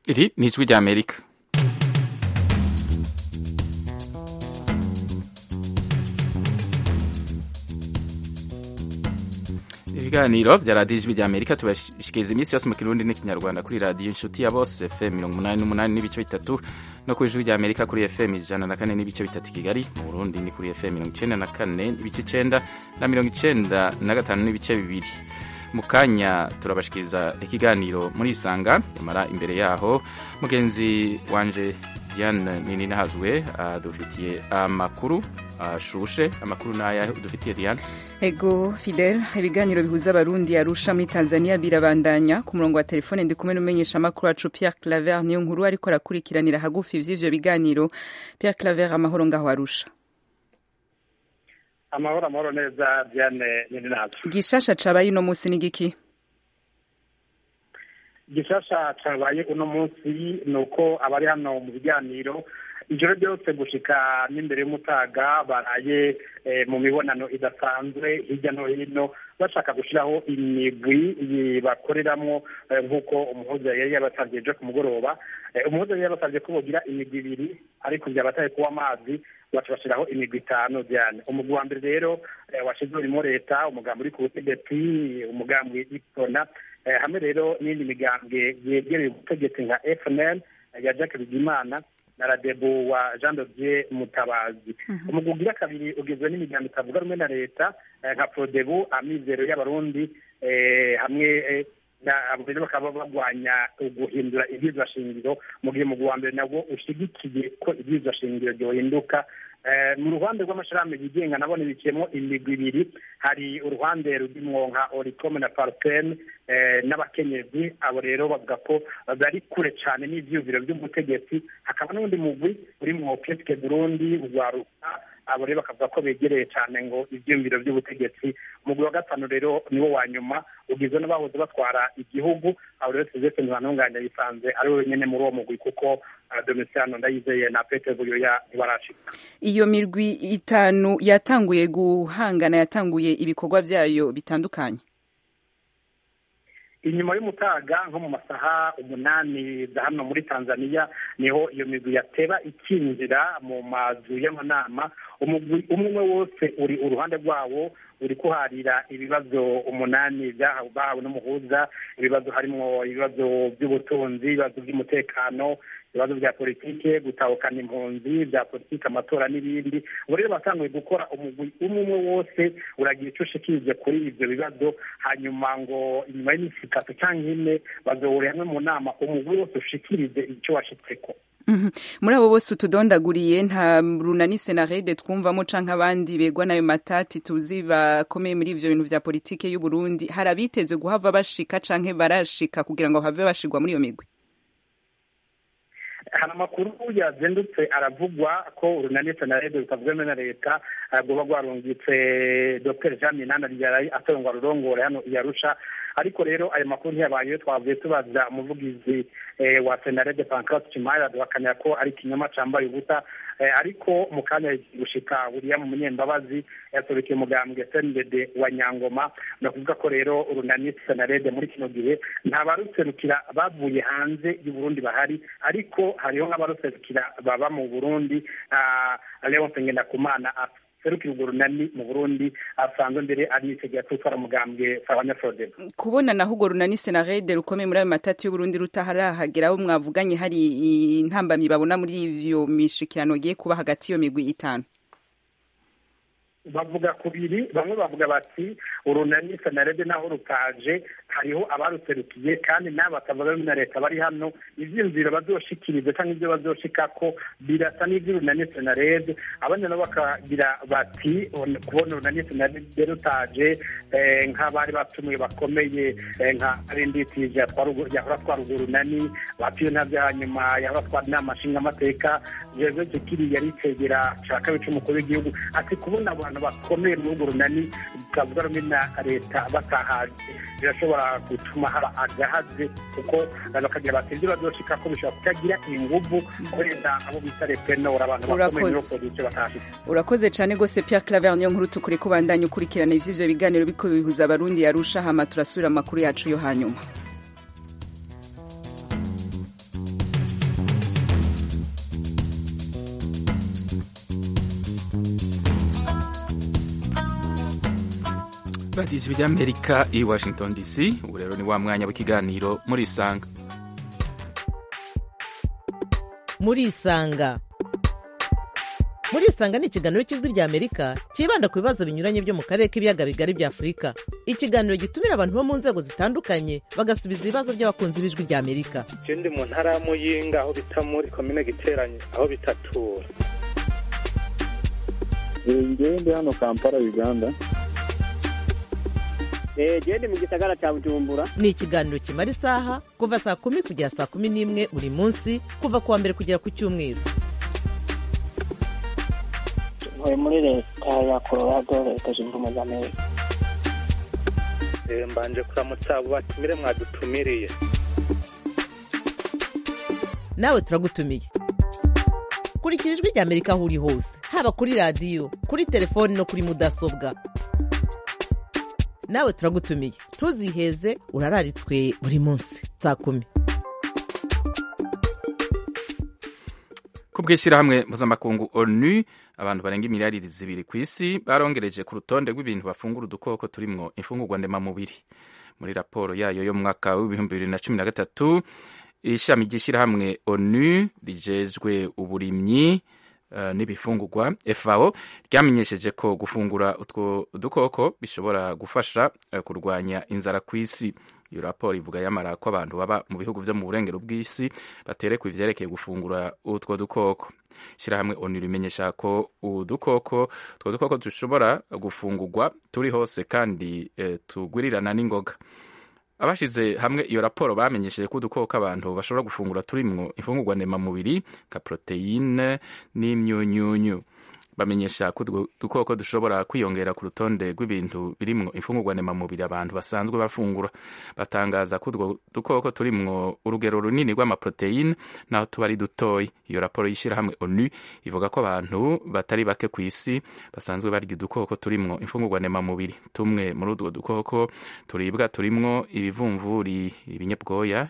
iri ni ijwi rya amerika ibiganiro vya radiyo ijwi rya amerika tubashikiriza iminsi yose mu kirundi n'ikinyarwanda kuri radiyo inshuti ya bose fm mirongo umunani n'umunani n'ibice bitatu no ku ijwi rya amerika kuri fm ijana na kane n'ibice bitatu kigali mu burundi ni kuri fm mirongo icenda na kane n'ibice icenda na mirongo icenda na gatanu n'ibice bibiri mu kanya turabashikiriza ikiganiro muri isanga nyamara imbere yaho mugenzi wanje diane nini nahazwe adufitiye amakuru ashushe amakuru n'aya dufitiye diane ego fidel ibiganiro bihuza abarundi arusha muri tanzania birabandanya ku murongo wa telefone ndi kumwe n'umumenyesha amakuru wacu pierre claver niyo nkuru ariko arakurikiranira hagufi vy'ivyo biganiro pierre claver amahoro ngaho arusha amahoro amahoro neza diane nini nazo gishasha cabaye uno musi ni giki gishasha cabaye uno munsi ni uko abari hano mu biganiro ijoro ryose gushika n'imbere y'umutaga baraye mu mibonano idasanzwe hirya no hino bashaka gushyiraho imigwi bakoreramo nk'uko umuhuza yari yabasabye ejo ku mugoroba umuhuza yari yabasabye ko bogira imigwi ibiri ariko byabataye kuba amazi baca bashyiraho imigwi itanu cyane umugwi wa mbere rero washyizwe urimo leta umugambi uri ku butegetsi umugambi w'ipfona hamwe rero n'indi migambwe yegereye ubutegetsi nka fnl ya jacques bigimana na radebu wa jean dodier mutabazi umugwi ugira kabiri ugizwe n'imiryango itavuga rumwe na leta nka prodebu amizero y'abarundi hamwe abo rero bakaba barwanya guhindura ibyizwa shingiro mu gihe umugwi wa mbere nabwo ushyigikiye ko ibyizwa shingiro ryohinduka mu ruhande rw'amashirahamwe yigenga nabone biciyemo imigwi ibiri hari uruhande rurimo nka oricome na parpen n'abakenyezi abo rero bavuga ko bari kure cyane n'ivyiyumviro by'umutegetsi hakaba n'undi mugwi urimwo peske burundi urwaruka abo rero bakavuga ko begereye cyane ngo ibyiyumviro by'ubutegetsi umugwi wa gatanu rero niwo wa nyuma ugizwe n'abahoze batwara igihugu abo rero sylvestre ntibantunganya yisanze ari we wenyine muri uwo mugwi kuko domisiano ndayizeye na pete buyoya ntibarashika iyo mirwi itanu yatanguye guhangana yatanguye ibikorwa vyayo bitandukanye inyuma y'umutaga nko mu masaha umunani za hano muri tanzania niho iyo migwi yateba ikinjira mu mazu y'amanama umugwi umwe wose uri uruhande rwawo uri kuharira ibibazo umunani bahawe n'umuhuza ibibazo harimo ibibazo by'ubutunzi ibibazo by'umutekano ibibazo bya politike gutahukana impunzi bya politike amatora n'ibindi ubu rero batanguye gukora umugwi umwe umwe wose uragira icyo ushikirije kuri ibyo bibazo hanyuma ngo inyuma y'iminsi itatu cyangwa ine bazohurira hamwe mu nama umugwi wose ushikirije icyo washitseko muri abo bose utudondaguriye nta runani senarede twumvamo canke abandi begwa nayo matati tuzi bakomeye muri ivyo bintu vya politike y'u Burundi hari abiteze guhava bashika canke barashika kugira ngo have bashigwa muri iyo migwi hari amakuru yazindutse aravugwa ko urunani senarede rutavuzemo na leta rwoba rwarungitse dr jean minana ryarayi atowe ngo arurongore hano iyarusha ariko rero ayo makuru ntiyabayeyo twavuye tubaza umuvugizi wa senarede pancras kimaya duhakanira ko ari ikinyoma cambaye ubusa ariko mu kanya gushika william munyembabazi yasorekeye umugambwe sndd wa nyangoma ni ukuvuga ko rero urunani senarede muri kino gihe nta baruserukira bavuye hanze y'uburundi bahari ariko hariho nk'abaruserukira baba mu burundi leonce ngendakumana serukira urwo runani mu burundi asanzwe mbere ari n'itegeko tutwara mugambwe abanyafrodem kubona naho urwo runani senarede rukomeye muri ayo matati y'uburundi rutaharahagera aho mwavuganye hari intambamyi babona muri ivyo mishikirano giye kuba hagati y'iyo migwi itanu bavuga kubiri bamwe bavuga bati urunani senarede naho rutaje hariho abaruserukiye kandi n'abo batavuga na leta bari hano ivyiyumviro bazoshikiriza cyangwa ivyo bazoshikako birasa n'ivy'urunani senarede abandi nabo bakagira bati kubona urunani senarede rutaje nk'abari batumiwe bakomeye nka arinditije yahora atwara urwo runani batiyo ntabyo hanyuma yahora atwara inama nshingamateka jewe zikiri yari icegera ca kabiri c'umukuru w'igihugu ati kubona abantu bakomeye muri urwo runani bwavuga rumwe na leta batahaje birashobora gutuma haba agahaze kuko bakagira bati ibyo bazoshika ko bishobora kutagira inguvu kubera abo bita repenora abantu bakomeye muri opozisiyo batahashitse urakoze cyane rwose pierre claver niyo nkuru tukuri kubandanya ukurikirana ivy'ivyo biganiro biko bihuza abarundi yarusha hama turasubira amakuru yacu yo hanyuma radiyo ijwi ry'amerika i washington dc ubu rero ni wa mwanya w'ikiganiro muri isanga muri isanga muri isanga ni ikiganiro cy'ijwi ry'amerika cyibanda ku bibazo binyuranye byo mu karere k'ibiyaga bigari bya afurika ikiganiro gitumira abantu bo mu nzego zitandukanye bagasubiza ibibazo by'abakunzi b'ijwi ry'amerika ndi mu ntara ya muyinga aho bita muri komine giteranye aho bitatura ngewe ndi hano kampala uganda genda mu gisagara cya bujumbura ni ikiganiro kimara isaha kuva saa kumi kugera saa kumi n'imwe buri munsi kuva ku wa mbere kugera ku cyumweru ntuye muri leta ya colorado leta zunze ubumwe za amerika mbanje kuramutsa abo batumire mwadutumiriye nawe turagutumiye kurikira ijwi ry'amerika aho uri hose haba kuri radiyo kuri telefoni no kuri mudasobwa nawe turagutumiye ntuziheze urararitswe buri munsi saa kumi ku bw'ishyirahamwe mpuzamakungu onu abantu barenga imiliyaridi zibiri ku isi barongereje ku rutonde rw'ibintu bafungura udukoko turimwo imfungurwa ndemamubiri muri raporo yayo yo mu mwaka w'ibihumbi bibiri na cumi na gatatu ishami ry'ishyirahamwe onu rijejwe uburimyi uh, n'ibifungurwa FAO ryamenyesheje ko gufungura utwo dukoko bishobora gufasha uh, kurwanya inzara ku isi iyo raporo ivuga yamara ko abantu baba mu bihugu vyo mu burengero bw'isi baterekwa ivyerekeye gufungura utwo dukoko shirahamwe onu rimenyesha ko udukoko utwo dukoko dushobora gufungurwa turi hose kandi eh, tugwirirana n'ingoga abashize hamwe iyo raporo bamenyesheje ko udukoko abantu bashobora gufungura turimwo imfungurwa ndemamubiri nka poroteyine n'imyunyunyu bamenyesha ko utwo dukoko dushobora kwiyongera ku rutonde rw'ibintu birimwo imfungurwa ndemamubiri abantu basanzwe bafungura batangaza ko utwo dukoko turimwo urugero runini rw'amaporoteyine naho tuba ari dutoyi iyo raporo y'ishyirahamwe onu ivuga ko abantu batari bake ku isi basanzwe barya udukoko turimwo imfungurwa ndemamubiri tumwe muri utwo dukoko turibwa turimwo ibivumvuri ibinyabwoya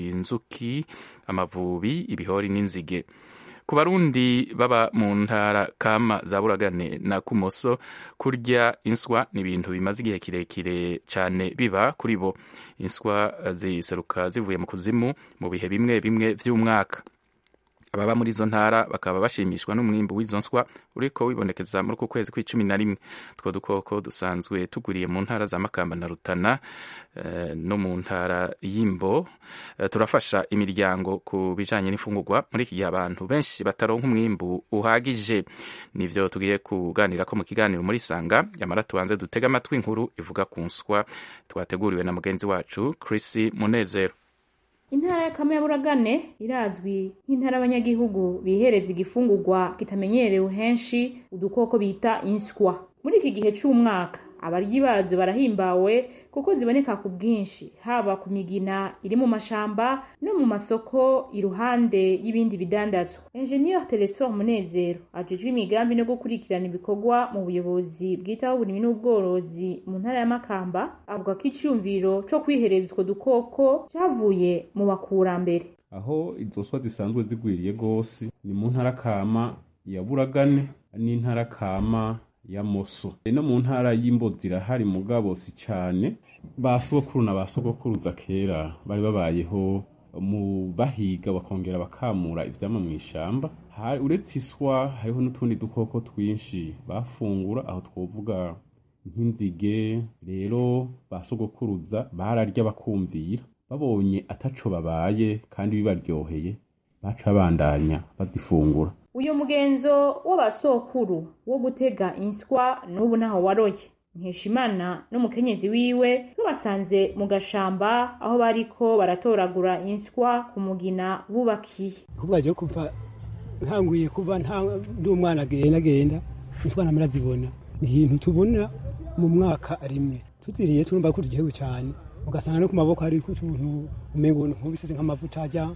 inzuki amavubi ibihori n'inzige ku barundi baba mu ntara kama za buragane na kumoso kurya inswa ni ibintu bimaze igihe kirekire cyane biba kuri bo inswa ziseruka zivuye mu kuzimu mu bihe bimwe bimwe by'umwaka ababa muri izo ntara bakaba bashimishwa n'umwimbu w'izo nswa uriko wibonekeza muri uku kwezi kw'icumi na rimwe utwo dukoko dusanzwe tugwiriye mu ntara za makamba na rutana eh, no mu ntara y'imbo eh, turafasha imiryango ku bijanye n'imfungurwa muri iki gihe abantu benshi bataronka umwimbu uhagije nivyo tugiye kuganirako mu kiganiro muri sanga yamara tubanze dutega amatwi inkuru ivuga ku nswa twateguriwe na mugenzi wacu Chris Munezero intara ya kamyaburagane irazwi nk'intara abanyagihugu bihereza igifungurwa kitamenyerewe henshi udukoko bita inswa muri iki gihe c'umwaka abaryi bazo barahimbawe kuko ziboneka ku bwinshi haba ku migina iri mu mashamba no mu masoko iruhande y'ibindi bidandazwa enjeniyeri telesfor munezero ajejwe imigambi no gukurikirana ibikorwa mu buyobozi bwitaho uburimyi n'ubworozi mu ntara ya makamba avuga ko icyumviro co kwihereza utwo dukoko cyavuye mu bakurambere aho izo swa zisanzwe zigwiriye gose ni mu ntara kama ya buragane n'intara kama ya moso no mu ntara y'imbo zirahari mugabo si cane ba sokuru na ba sogokuruza kera bari babayeho mu bahiga bakongera bakamura ivyama mw'ishamba uretse iswa hariho n'utundi dukoko twinshi bafungura aho twovuga nk'inzige rero ba sogokuruza bararya bakumvira babonye ataco babaye kandi bibaryoheye baca bandanya bazifungura uyu mugenzo w'abasokuru wo gutega inswa n'ubu ntaho waroye nkeshimana n'umukenyezi wiwe babasanze mu gashamba aho bariko baratoragura inswa ku mugina bubakiye kuvuga je kuva ntanguye kuba ndi umwana agenda agenda inswa namara zibona ni ikintu tubona mu mwaka rimwe tuziriye turumva ko turyohewe cyane ugasanga no ku maboko hari utuntu umengo nk'ubisize nk'amavuta ajya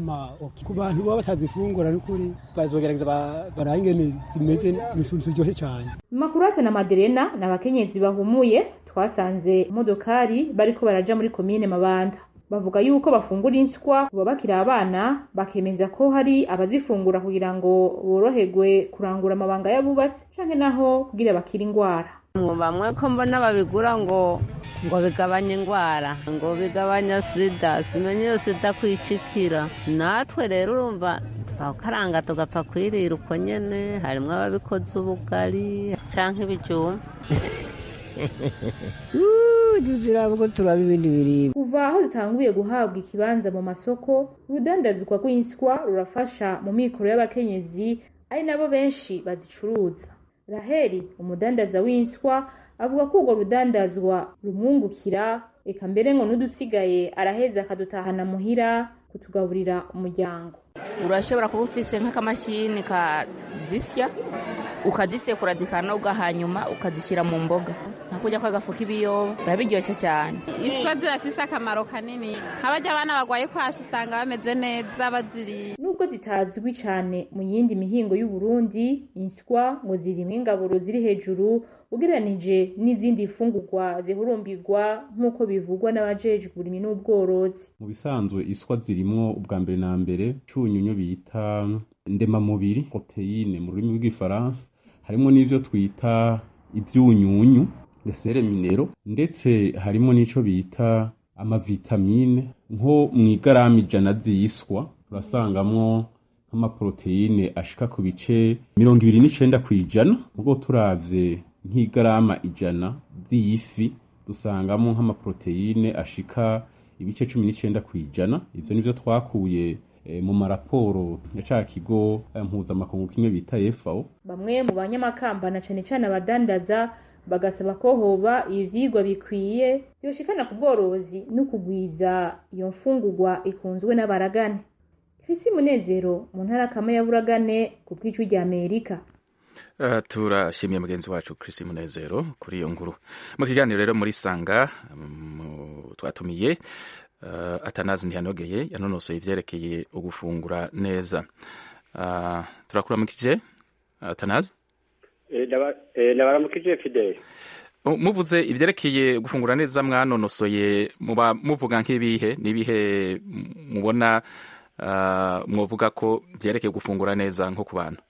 ku bantu baba batazifungura n'ukuri bazogerageza barangene zimeze n'utuntu turyoshye cyane makurate na maderena ni abakenyezi bahumuye twasanze imodokari bariko baraja muri komine mabanda bavuga yuko bafungura inswa kuba bakiri abana bakemeza ko hari abazifungura kugira ngo boroherwe kurangura amabanga y'abubatsi canke naho kugira bakira ingwara bamwe ko mbona babigura ngo ngo bigabanya indwara ngo bigabanya sida simenye iyo sida kwicikira natwe rero urumva twakaranga tugapfa kwirira uko nyene harimwo ababikoze ubugari canke ibijumba tuzirabwo turaba ibindi biribwa kuva aho zitanguye guhabwa ikibanza mu masoko urudandazwa rw'inswa rurafasha mu mikoro y'abakenyezi ari nabo benshi bazicuruza raheli umudandaza w'inswa avuga ko urwo rudandazwa rumwungukira reka mbere ngo n'udusigaye araheza akadutahana muhira kutugaburira umuryango urashobora kuba ufise nk'akamashini kazisya ukazisekura zikanoga hanyuma ukazishyira mu mboga nka kurya kw'agafu k'ibiyoba biba biryoshye cyane iswa zirafise akamaro kanini nk'abajya abana barwaye kwashi usanga bameze neza baziriye nubwo zitazwi cyane mu yindi mihingo y'u Burundi inswa ngo zirimwo ingaburo ziri hejuru ugereranije n'izindi fungurwa zihurumbirwa nk'uko bivugwa n'abajejwe uburimyi n'ubworozi mu bisanzwe iswa zirimwo ubwa mbere na mbere cyunyunyu bita ndemamubiri proteyine mu rurimi rw'igifaransa harimo n'ivyo twita ivyunyunyu lesere minero ndetse harimo n'ico bita amavitamine nko mu igarama ijana z'iswa turasangamwo nk'amaproteine ashika ku bice mirongo ibiri n'icenda kw'ijana ubwo turavye nk'igarama ijana z'iyifi dusangamo nk'amaproteine ashika ibice cumi n'icenda kw'ijana ivyo nivyo twakuye mu maraporo ya ca kigo mpuzamakungu kimwe bita FAO bamwe mu banyamakamba na cane cane abadandaza bagasaba ko hoba ivyigwa bikwiye vyoshikana ku bworozi no kugwiza iyo mfungurwa ikunzwe n'abaragane Chris Munezero mu ntara kama ya Buragane ku bw'icu rya Amerika Uh, turashimiye mugenzi wacu Chris Munezero kuri iyo nkuru mu kiganiro rero muri sanga um, twatumiye uh, atanazi ntiyanogeye yanonosoye ivyerekeye ugufungura neza uh, turakuramukije atanazi ndabaramukije fidele muvuze ivyerekeye gufungura neza mwanonosoye muba muvuga nk'ibihe n'ibihe mubona mwovuga ko vyerekeye gufungura neza nko ku bantu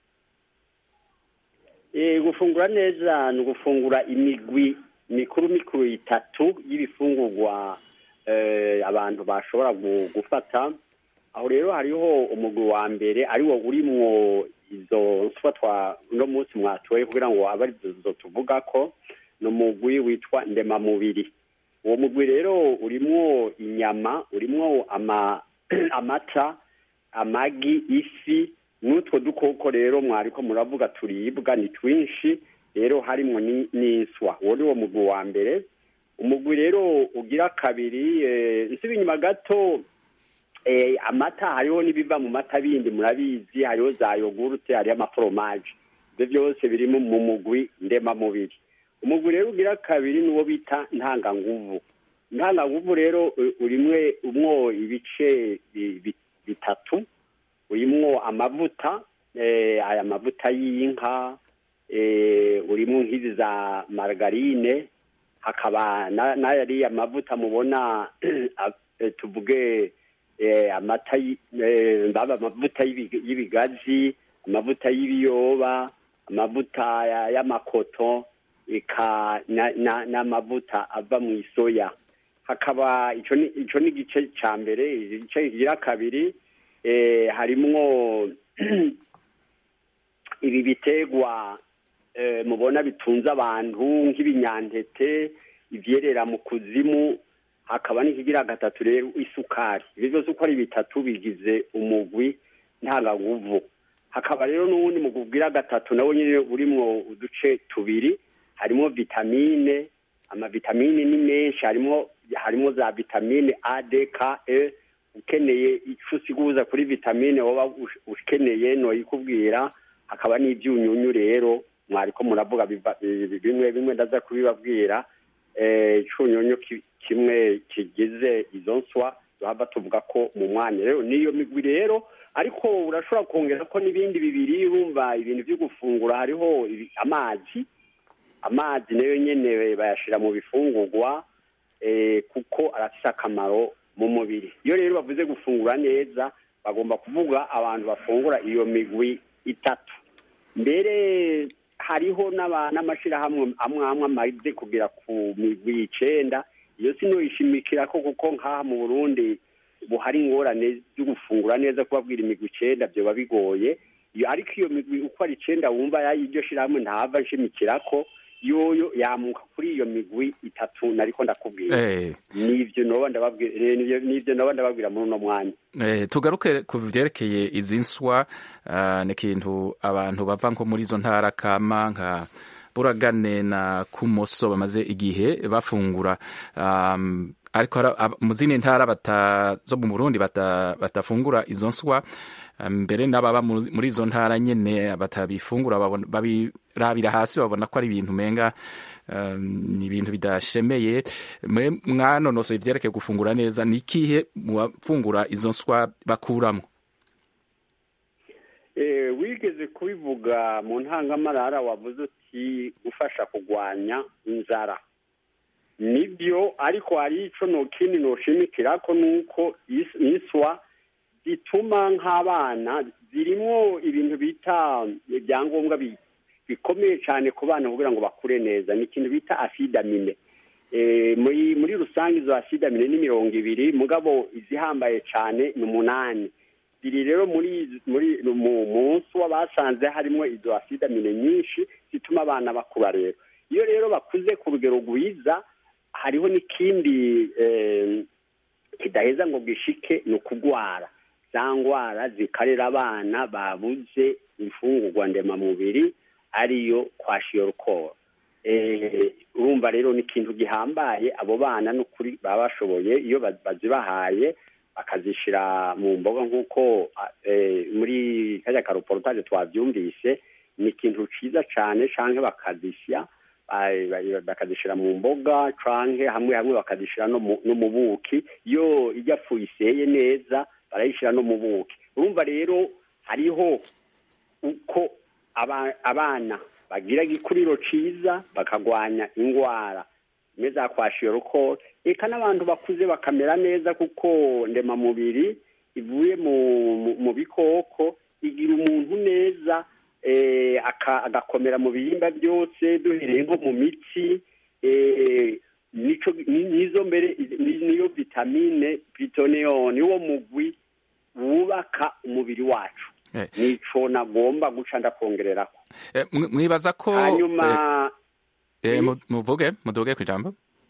gufungura neza ni ugufungura imigwi mikuru mikuru itatu y'ibifungurwa abantu bashobora gufata aho rero hariho umugwi wa mbere ariwo urimwo izo nswa twa uno munsi mwatoye kugira ngo abe arizo tuvuga ko ni umugwi witwa ndemamubiri uwo mugwi rero urimwo inyama urimwo amata amagi ifi n'utwo dukoko rero mwariko muravuga turibwa ni twinshi rero harimwo n'inswa uwo ni wo mugwi wa mbere umugwi rero ugira kabiri nsiba inyuma gato amata hariho n'ibiva mu mata bindi murabizi hariho za yogurute hariho amaforomaje ibyo byose biri mu mugwi ndemamubiri umugwi rero ugira kabiri ni uwo bita ntanganguvu ntanganguvu rero urimwe umwo ibice bitatu urimwo amavuta aya mavuta y'inka urimo nk'izi za margarine hakaba n'ayariya mavuta mubona tuvuge amata mbaba amavuta y'ibigazi amavuta y'ibiyoba amavuta y'amakoto eka n'amavuta ava mu isoya hakaba ico ni igice ca mbere igice kigira kabiri harimwo ibi biterwa mubona bitunze abantu nk'ibinyantete ivyerera mu kuzimu hakaba n'ikigira gatatu rero isukari ibyo byose uko ari bitatu bigize umugwi ntanganguvu hakaba rero n'uwundi mugwi ugira gatatu nawo nyine urimwo uduce tubiri harimo vitamine amavitamine ni menshi harimo harimo za vitamine a d k e ukeneye icyo usiguza kuri vitamine woba ukeneye noyikubwira hakaba n'ibyunyunyu rero mwariko muravuga bimwe bimwe ndaza kubibabwira icunyunyu kimwe kigize izo nswa duhava tuvuga ko mu mwanya rero niyo migwi rero ariko urashobora kongera ko n'ibindi bibiri urumva ibintu byo gufungura hariho amazi amazi nayo nyene bayashira mu bifungurwa kuko arafise akamaro mu mubiri iyo rero bavuze gufungura neza bagomba kuvuga abantu bafungura iyo migwi itatu mbere hariho n'aba- n'amashirahamwe amwe amwe amaze kugera ku migwi icenda iyo sinoyishimikira ko kuko nk'aha mu burundi ubu hari ingorane zo gufungura neza kubabwira imigwi icenda vyoba bigoye iyo ariko iyo migwi uko ari icenda wumva ya- iryo shirahamwe ntahava nshimikirako yoyo yamuka kuri iyo migwi itatu nariko ndakubwira Eh. nivyo noba ndababwira eh, nivyo- nivyo noba ndababwira muri uno mwanya Eh, tugaruke ku vyerekeye izi nswa ah, ni ikintu abantu bava nko muri izo ntara kama nka buragane na kumoso bamaze igihe bafungura um, ariko hara- ab- mu zindi ntara bata, zo mu burundi bata- batafungura izo nswa ah, mbere n'ababa mu- muri izo ntara nyene batabifungura babona- babirabira hasi babona ko ari ibintu menga um, ni ibintu bidashemeye mwe mwanonosoye ivyerekeye gufungura neza ni ikihe mu bafungura izo nswa bakuramwo Eh, wigeze kubivuga mu ntangamarara wavuze uti gufasha kurwanya inzara nibyo ariko hari ico nokindi noshimikirako nuko is- iswa zituma nk'abana zirimwo ibintu bita ibyangombwa bi- bikomeye cyane ku bana kugira ngo bakure neza ni ikintu bita asidamine eh, muri muri rusange izo asidamine ni mirongo ibiri mugabo izihambaye cyane ni umunani ziri rero muri muri mu munsi w'abasanze harimo izo asidamine nyinshi zituma abana bakura rero iyo rero bakuze ku rugero rwiza hariho n'ikindi eh, kidaheza ngo gishike ni ukugwara za ngwara zikarera abana babuze imfungurwa ndemamubiri ariyo kwashiyorukoro eh, urumva rero ni ikintu gihambaye abo bana n'ukuri baba bashoboye iyo ba- bazibahaye bakazishira mu mboga nk'uko eh, muri kajya karoporotaje twabyumvise ni ikintu ciza cane canke bakazisya ba- ba- bakazishira mu mboga canke hamwe hamwe bakazishira no mu- no mu buki iyo ijya fu iseye neza barayishira no mu buki urumva rero hariho uko aba- abana bagira igikuriro ciza bakagwanya ingwara imwe za kwashiyorukoro eka n'abantu bakuze bakamera neza kuko ndemamubiri ivuye mu, mu, mu bikoko igira umuntu neza eh, aka- agakomera mu bihimba byose duhereye nko mu mitsi eh, nico ni- nizo mbere ni- niyo vitamine plutonium niwo mugwi wubaka umubiri wacu Eh. nico nagomba guca ndakongererako Eh, mwi- mwibaza ko hanyuma eh, eh, mu- muvuge muduge ku ijambo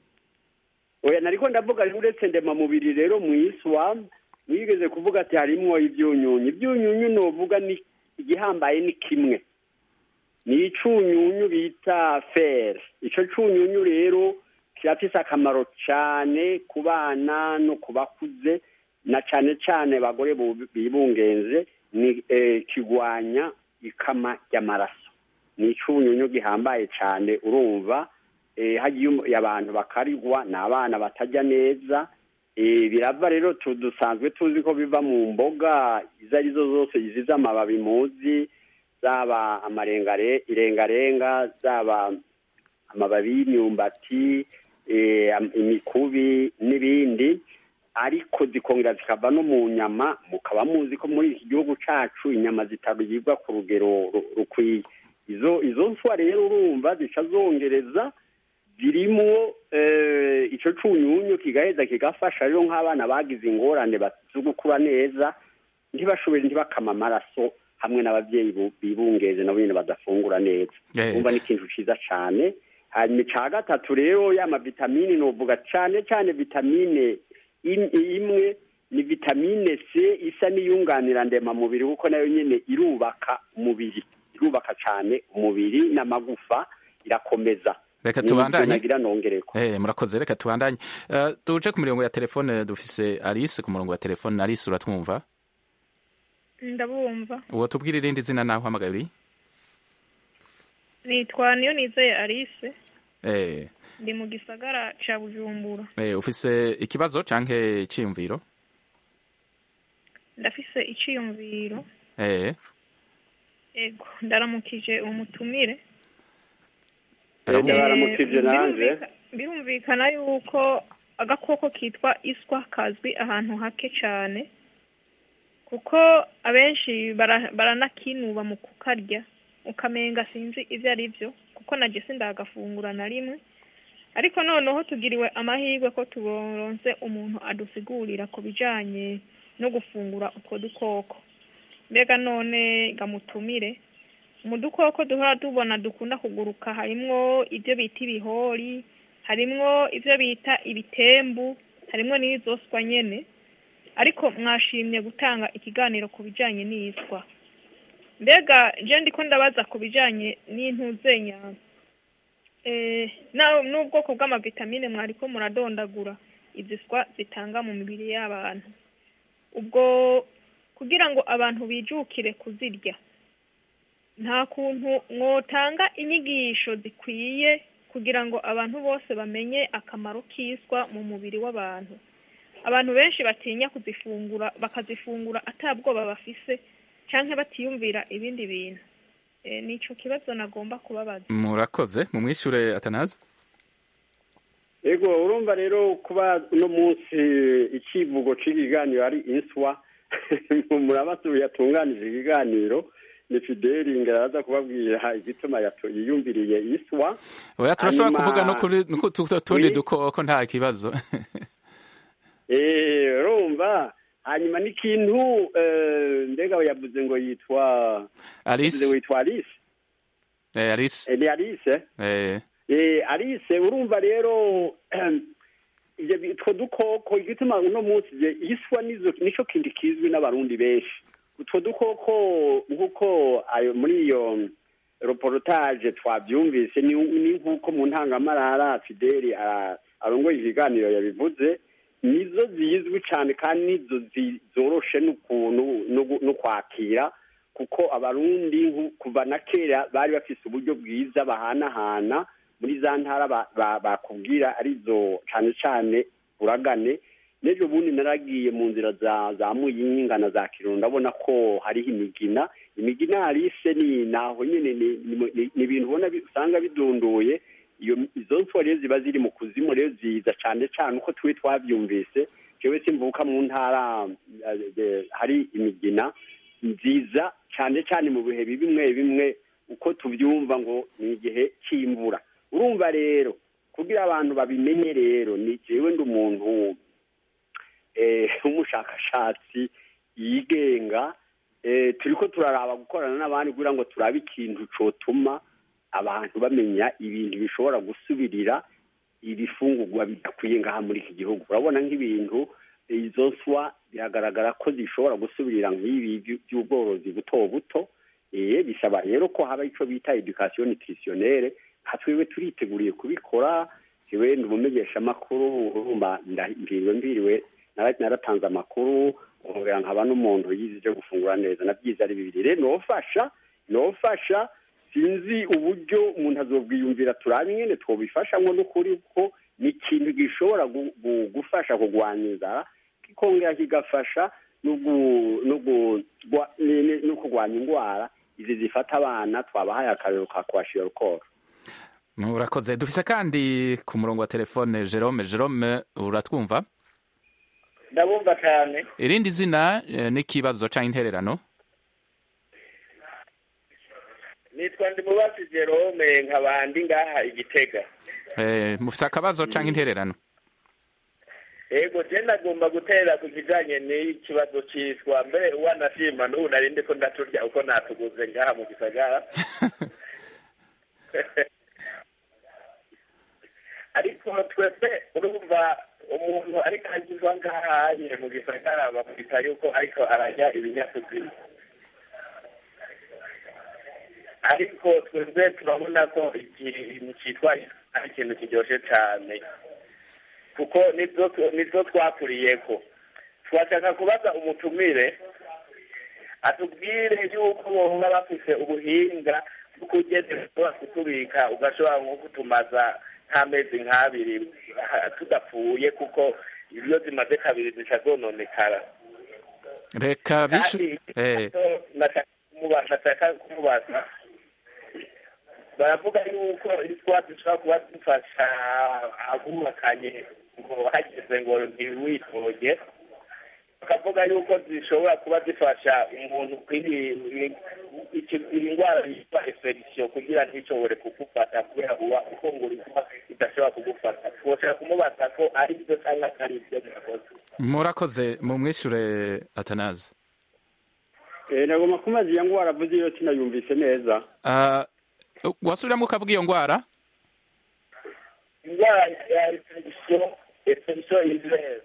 oya nariko ndavuga uretse ndemamubiri rero mu iswa mwigeze kuvuga ati harimwo ivyunyunyu ivyunyunyu novuga ni igihambaye ni kimwe ni icunyunyu bita fer ico cunyunyu rero kirafise akamaro cane ku bana no ku bakuze na cane cane bagore bu- bibungenze ni eh, kigwanya ikama ry'amaraso ni icunyunyu gihambaye cane urumva eh, hagiye um- abantu bakarigwa ni abana batajya neza eh, birava rero tu- dusanzwe tuzi ko biva mu mboga izo arizo zose izize amababi muzi zaba amarengare irengarenga zaba amababi y'imyumbati eh, am- imikubi n'ibindi ariko zikongera zikava no mu nyama mukaba muzi ko muri iki gihugu cacu inyama zitaribwa ku rugero ru- rukwiye izo izo nswa rero urumva zica zongereza zirimwo eh, ico cunyunyu kigaheza kigafasha rero nk'abana bagize ingorane ba- zo gukura neza ntibashobore ntibakama amaraso hamwe n'abavyeyi bu- bibungeze nabo nyene badafungura neza Eh. umva ni ikintu ciza cane hanyuma ica gatatu rero ya mavitamine novuga cane cane vitamine im- imwe ni vitamine c isa n'iyunganira ndemamubiri kuko nayo nyene irubaka umubiri irubaka cane umubiri n'amagufa irakomeza reka Ni ivyo tubandanye nagira nongereko Eh, murakoze reka tubandanye Eh, tuje ku mirongo ya telefone dufise alice ku murongo wa telefone alice uratwumva ndabumva uwo tubwira irindi zina naho uhamagaye uri nitwa niyo nizeye alice eh, ndi mu gisagara ca bujumbura eh, ufise ikibazo canke iciyumviro ndafise iciyumviro eh, ego ndaramukije umutumire aramu- ndabaramukije nanje Birumvika- birumvikana yuko agakoko kitwa iswa kazwi ahantu hake cane kuko abenshi bara- baranakinuba mu kukarya ukamenga sinzi ibyo ari byo kuko na jesi ndagafungura na rimwe ariko noneho tugiriwe amahirwe ko tuboronse umuntu adusigurira ku bijanye no gufungura utwo dukoko mbega none gamutumire mu dukoko duhora tubona dukunda kuguruka harimwo ibyo bita ibihori harimwo ibyo bita ibitembu harimwo n'izoswa nyene ariko mwashimye gutanga ikiganiro ku bijanye n'iyiswa mbega je ndiko ndabaza ku bijanye n'intuzenya eh, na- n'ubwoko bw'amavitamine mwariko muradondagura iziswa zitanga mu mibiri y'abantu ubwo kugira ngo abantu bijukire kuzirya nta kuntu mwotanga inyigisho zikwiye kugira ngo abantu bose bamenye akamaro k'iswa mu mubiri w'abantu abantu benshi batinya kuzifungura bakazifungura atabwoba bafise canke batiyumvira ibindi bintu e, nico kibazo nagomba kubabaza murakoze mumwishure atanazi ego urumva rero kuba uno munsi icivugo c'ikiganiro ari inswa murabasuye yatunganije ikiganiro ni fideli ngaraza kubabwira igituma yato- yiyumviriye iswa oya turashobora Hanyuma- kuvuga no kuri no ku tu- tundi Oui. dukoko nta kibazo Eh, urumva hanyuma n'ikintu eh, mbega yavuze ngo yitwa Alice. yavuze ngo yitwa alice Eh, Alice Eh, ni alice eh Eh, alice urumva rero ivyo bi- utwo dukoko igituma uno munsi je iswa nizo nico kindi kizwi n'abarundi benshi utwo dukoko nk'uko ayo muri iyo reportage twavyumvise ni ni nk'uko mu ntangamarara fideli ara- arongoye ikiganiro yabivuze nizo zizwi cane kandi nizo zi- zoroshe n'ukuntu no gu- no kwakira kuko abarundi nku- kuva na kera bari bafise uburyo bwiza bahanahana muri za ntara ba- ba- bakubwira arizo cane cane uragane n'ejo bundi naragiye mu nzira za za muyinga na za kirundo ndabona ko hariho imigina imigina harise ni naho nyene ni- ni- ni ni ibintu ubona bi- usanga bidunduye iyo izo nswa rero ziba ziri mu kuzimu rero ziza cane cane uko twe twavyumvise jewe simvuka mu ntara eh, eh, hari imigina nziza cane cane mu bihe bimwe bimwe uko tuvyumva ngo ni igihe c'imvura urumva rero kugira abantu babimenye rero ni jewe ndi umuntu eh, w'umushakashatsi yigenga eh, turiko turaraba gukorana n'abandi kugira ngo turabe ikintu cotuma abantu bamenya ibintu bishobora gusubirira ibifungurwa bidakwiye ngaha muri iki gihugu urabona nk'ibintu izo nswa biragaragara ko zishobora gusubirira nk'ibi by- by'ubworozi buto buto eh, bisaba rero ko haba ico bita education nutritionnelle nka twebwe turiteguriye kubikora jewe ndi umumenyeshamakuru urumva nda- mbiriwe mbiriwe nara- naratanze amakuru nkongera nkaba n'umuntu yize ivyo gufungura neza navyize ari bibiri rero nofasha nofasha sinzi uburyo umuntu azobwiyumvira turabe ingene twobifashamwo n'ukuri ko ni ikintu gishobora gu- gu- gufasha kurwanya inzara kikongera kigafasha no gu- no gu- gwa- ni- ni- no kurwanya indwara izi zifata abana twabahaye akarero ka kwashira rukoro murakoze dufise kandi ku murongo wa telefone Jerome Jerome uratwumva ndabumva cyane irindi zina eh, n'ikibazo canke intererano nitwa ndimubazi jerome nkabandi ngaha igitega eh, mufise akabazo canke intererano yego je ndagomba gutera ku kijanye n'ikibazo c'iswa mbere wanashima n'ubu nari ndiko ndaturya uko natuguze ngaha mu gisagara ariko twebwe urumva umuntu ariko agizwa ngahaye mu gisagara bamwita yuko ariko ararya ibinyakuzima ariko twebwe turabona ko ikintu cyitwa ari ikintu kiryoshe cyane kuko nibyo nibyo twakuriyeko twashaka kubaza umutumire atubwire yuko boba bafise ubuhinga bwo kugeza kutubika ugashobora nko kutumaza nk'amezi nk'abiri ha- tudapfuye kuko iyo zimaze kabiri zica zononekara reka bishu kandi eh, nashaka kumuba- nashaka kumubaza baravuga yuko iswa zishobora kuba zifasha abubakanye ngo hageze ngo ntiwitoge bakavuga yuko zishobora kuba zifasha umuntu kwiri- iki- iyi ndwara yitwa infection kugira ntishobore kugufata kubera uba ufungura izuba idashobora kugufata twoshobora kumubaza ko ari byo cyangwa atari byo murakoze murakoze mumwishure atanazi Eh, nagomba kumazi iyo ngwara avuze iyo sinayumvise neza Ah, wasubiramo ukavuga iyo ndwara indwara ya infection infection izere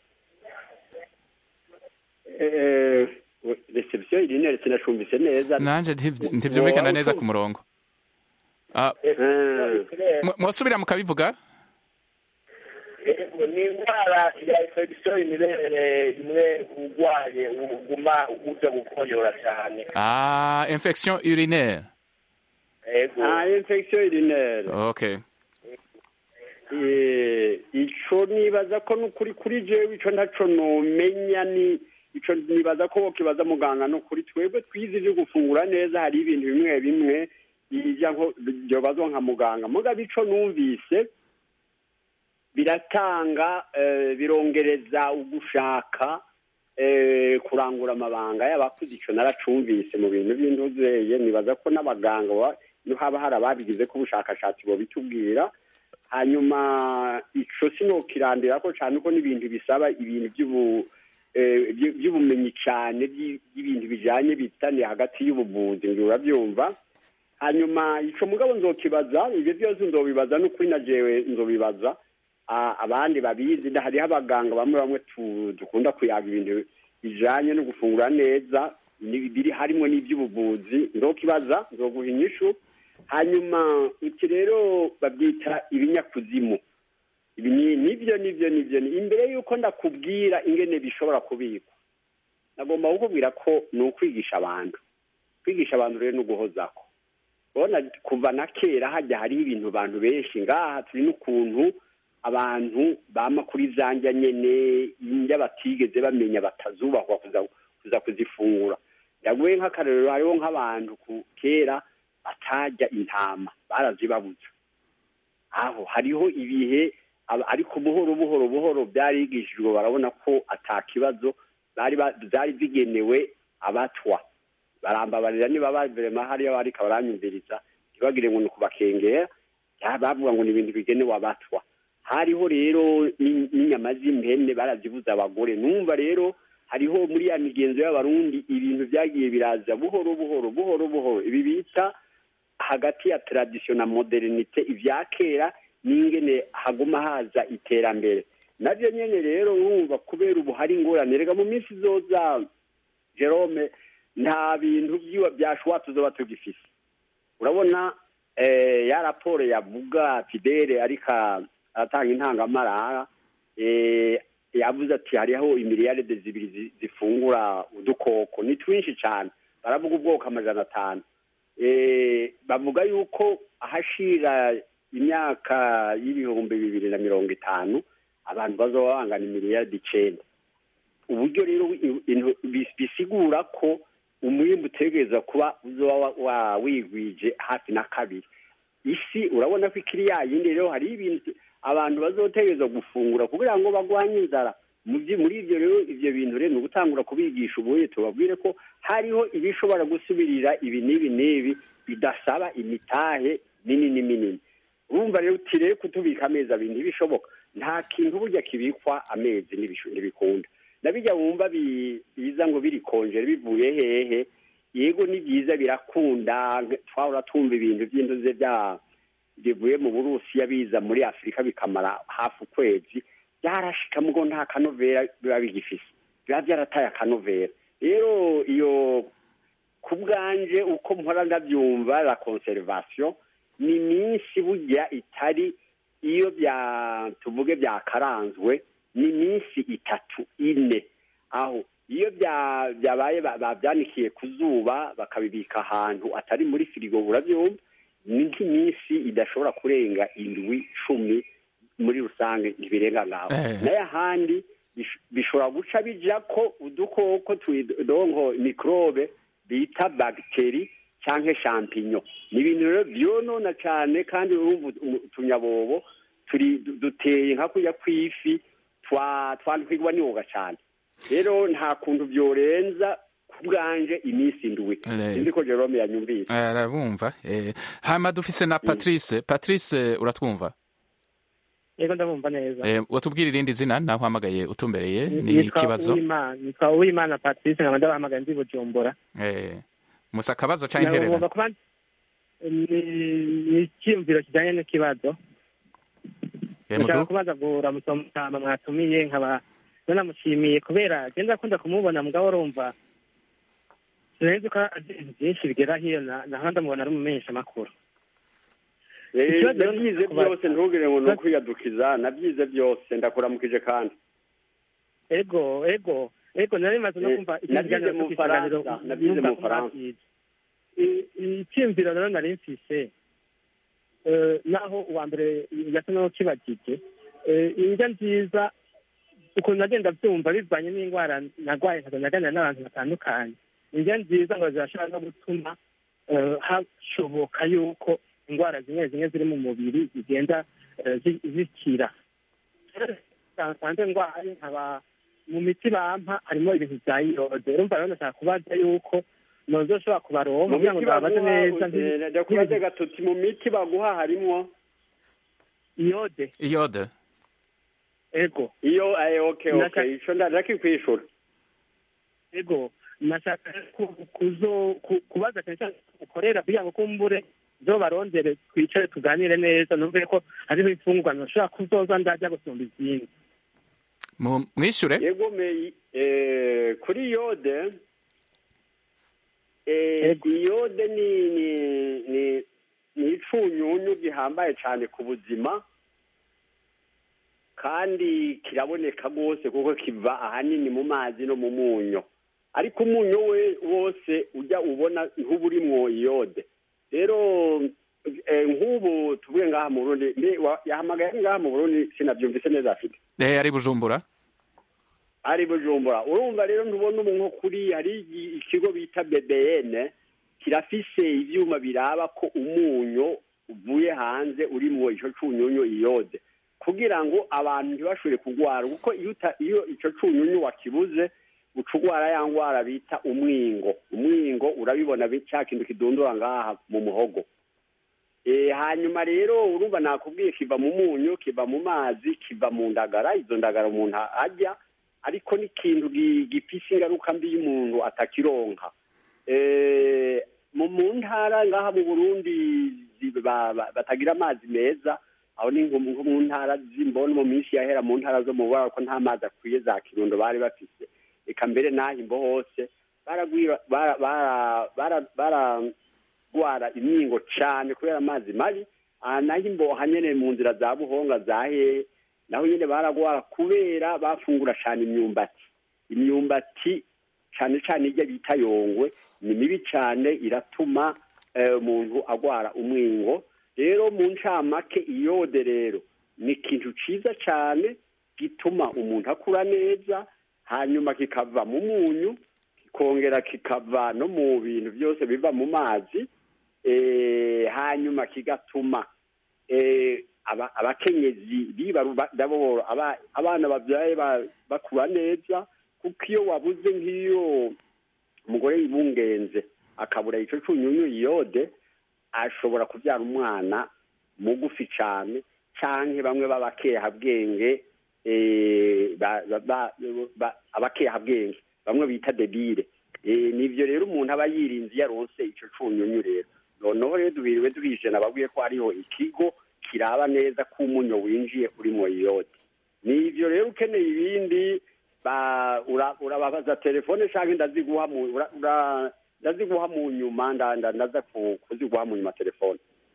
Eh, reception irinere sinashumvise neza nanje ntivy- ntivyumvikana neza ku murongo Ah, mu- mwosubira mukabivuga Yego, ni indwara ya infection imirere imwe urwaye uguma uja gukoyora cyane Ah, infection urinaire yego ah infection urinaire okay Eh, ico nibaza ko nukuri kuri jewe ico ntaco nomenya ni ico nibaza ko wokibaza muganga nukuri twebwe twize ivyo gufungura neza hari ibintu bimwe bimwe ija nko byobazwa nka muganga mugabo ico numvise biratanga eh, birongereza ugushaka eh, kurangura amabanga y'abakuze ico naracumvise mu bintu by'induzeye nibaza ko n'abaganga ba- iyo haba hari ababigize ko ubushakashatsi bobitubwira hanyuma ico sinokirandira ko cane ko n'ibintu bisaba ibintu by'ubu eh, by- by'ubumenyi cane by- by'ibintu bijanye bitaniye hagati y'ubuvuzi ngo urabyumva hanyuma ico mugabo nzokibaza ibyo byose nzobibaza n'ukuri na jewe nzobibaza Ah, abandi babizi nda- hariho abaganga bamwe bamwe tu- dukunda kuyaga ibintu bijanye no gufungura neza ni- biri harimo n'iby'ubuvuzi nzokibaza nzoguha inyishu hanyuma iki rero babyita ibinyakuzimu ibi ni- nibyo nibyo nibyo ni- imbere y'uko ndakubwira ingene bishobora kubikwa nagomba kukubwira ko ni ukwigisha abantu kwigisha abantu rero ni uguhozako urabona kuva na kera hajya hariho ibintu abantu benshi ngaha turi n'ukuntu abantu bama kuri za njya nyene indya batigeze bamenya batazubahwa kuza kuza kuzifungura ndaguye nk'akarorero hariho nk'abantu ku kera batarya intama barazibabuza aho hariho ibihe aba- ariko buhoro buhoro buhoro byarigishijwe barabona ko ata kibazo bari ba- byari bigenewe abatwa barambabarira niba baverema hariya bariko baranyumviriza ntibagire ngo ni ukubakengera ya- bavuga ngo ni ibintu bigenewe abatwa hariho rero ni- n'inyama z'impene barazibuza abagore numva rero hariho muri ya migenzo y'abarundi ibintu byagiye biraza buhoro buhoro buhoro buhoro ibi bita hagati ya tradition na modernite ibya kera n'ingene haguma haza iterambere nabyo nyene rero urumva kubera ubu hari ingorane rega mu minsi izoza jerome nta bintu byiwa byashuwa tuzoba tugifise urabona eh, ya raporo yavuga fidele ariko aratanga intangamarara eh, yavuze ati hariho imiriyaride zibiri zi- zifungura udukoko ni twinshi cyane baravuga ubwoko amajana atanu eh, bavuga yuko ahashira imyaka y'ibihumbi bibiri na mirongo itanu abantu bazoba bangana imiriyaride icenda uburyo rero i- intu- bis- bisigura ko umwimbu utegereza kuba uzoba wa- wa- wigwije hafi na kabiri isi urabona ko ikiri ya yindi rero hari ibintu abantu bazotegereza gufungura kugira ngo bagwanye inzara Mu byi- muri ibyo rero ibyo bintu rero ni ugutangura kubigisha ubuye tubabwire ko hariho ibishobora gusubirira ibi n'ibi n'ibi bidasaba imitahe minini minini urumva rero uti rero kutubika amezi abiri ntibishoboka nta kintu burya kibikwa amezi ntibisho- ntibikunda nabijya wumva bi- biza ngo birikonjera bivuye hehe yego ni byiza birakunda twahora twumva ibintu by'indoze bya bivuye mu burusiya biza muri afurika bikamara hafi ukwezi byarashika mugo nta kanovera biba bigifise biba byarataye akanovera rero iyo ku bwanje uko mpora ndabyumva la conservation ni iminsi burya itari iyo bya tuvuge byakaranzwe ni iminsi itatu ine aho iyo bya- byabaye ba- babyanikiye ku zuba bakabibika ahantu atari muri firigo urabyumva ni nk'iminsi idashobora kurenga indwi cumi muri rusange ntibirenga ngaho Eh. nayo ahandi bish- bishobora guca bija ko udukoko twidongo mikrobe bita bagiteri canke champignon ni ibintu rero vyonona cane kandi urumva utu- utunyabobo turi du- duteye nka kurya kw'ifi twa twandikirwa n'ingoga cane rero nta kuntu vyorenza ku bwanje iminsi indwi Eh. sinzi ko jerome yanyumvise arabumva eh, hama dufise na patrice patrice uratwumva yego ndabumva neza eh, watubwira irindi zina naho uhamagaye utumbereye ni Nitwa ikibazo Uwimana- nitwa uwimana patrice nkaba ndabahamagaye ndi bujumbura eh, musa akabazo canke intererano Nagomba kuba ni ni icyiyumviro kijyanye n'ikibazo Eh, ndashaka mutu- kubaza kuramutsa mutama mwatumiye nkaba nanamushimiye kubera genda akunda kumubona mugabo urumva sinzi ko azi ibintu byinshi bigera hiyo na- naho ndamubona ari umumenyesha makuru Eh, Ikibazo rero nabyize kuba- byose ntugire ngo ni ukwiyadukiza nabyize byose ndakuramukije kandi ego ego ego nari maze no Eh, kumva iki nabyize kiganiro mu cyo kwisanganiro, Faransa, nabyize numva mu ko Faransa. mwabyize. I- icyiyumviro rero nari mfise eh, naho uwa mbere yasa n'ukibagije eh, indya nziza ukuntu nagenda byumva bivanye n'indwara narwaye nkaza naganira n'abantu batandukanye indya nziza ngo zirashobora no gutuma eh, hashoboka yuko indwara zimwe zimwe ziri mu mubiri zigenda eh, zi- zikira nsanze ndwaye nkaba mu miti bampa harimo ibintu bya iyode urumva rero ndashaka kubaza yuko nozoshobora kubaronka mu kugira ngo miti babaze neza baguha eh, ndakubaze gatuti mu miti baguha harimwo iyode iyode ego iyo eh, okay Naka- okay ico ndakikwishura ego nashaka ku- kuzo ku- kubaza cyane cyane ukorera kugira ngo kumbure zo barondere twicare tuganire neza numve ko hariho imfungurwa nashobora kuzoza ndajya gusumba izindi Mu- mwishure yego me eh, kuri yode eh, iyode ni ni ni ni icunyunyu gihambaye cyane ku buzima kandi kiraboneka rwose kuko kiva ahanini mu mazi no mu munyo ariko umunyu we wose ujya ubona ntuba urimwo iyode rero eh, nk'ubu tuvuge ngaha mu burundi mbe wa- yahamagaye ngaha mu burundi sinabyumvise neza afite eh, ari bujumbura ari bujumbura urumva rero ntubona ubu nko kuri hari igi- ikigo bita bbn kirafise ivyuma biraba ko umunyu uvuye hanze urimwo ico cunyunyu iyode kugira ngo abantu ntibashobore kugwara kuko iyo uta- iyo ico cunyunyu wakibuze uca ugwara ya ngwara bita umwingo umwingo urabibona bi- ca kintu kidundura ngaha mu muhogo Eh, hanyuma rero urumva nakubwiye kiva mu munyu kiva mu mazi kiva mu ndagara izo ndagara umuntu arya ariko n'ikintu gi- gifise ingaruka mbi y'umuntu atakironka Eh, mu mu ntara ngaha mu burundi zi- ba- ba- batagira amazi meza aho ni nko nko mu ntara z'imboni mu minsi yahera mu ntara zo mu bubara ko nta mazi akwiye za kirundo bari bafise eka mbere n'aho imbo hose baragwira bara- bara- bara- baragwara imyingo cane kubera amazi mabi aha naho imbo hanyene mu nzira za buhonga za hehe naho nyine baragwara kubera bafungura cyane imyumbati imyumbati cyane cyane ijya bita yongwe ni mibi cyane iratuma eh, umuntu agwara umwingo rero mu ncamake iyode rero ni ikintu ciza cyane gituma umuntu akura neza hanyuma kikava mu munyu kikongera kikava no mu bintu byose biva mu mazi eh, hanyuma kigatuma eh, aba- abakenyezi bibarudaboro abana babyaye ba- bakura neza kuko iyo wabuze nk'iyo umugore yibungenze akabura ico cunyunyu iyode ashobora kubyara umwana mugufi cane canke bamwe b'abakehabwenge eh, ba- ba- ba- ba- abakehabwenge bamwe bita debire Eh, nivyo rero umuntu aba yirinze iyo aronse ico cunyunyu rero noneho rero duhiriwe duhije nababwiye ko hariho ikigo kiraba neza ko umunyo winjiye urimo iyode nivyo rero ukeneye ibindi ba- ura- urababaza telefone canke ndaziguha mu ura- ura- ndaziguha mu nyuma nda- nda- ndaza ku- kuziguha mu nyuma telefone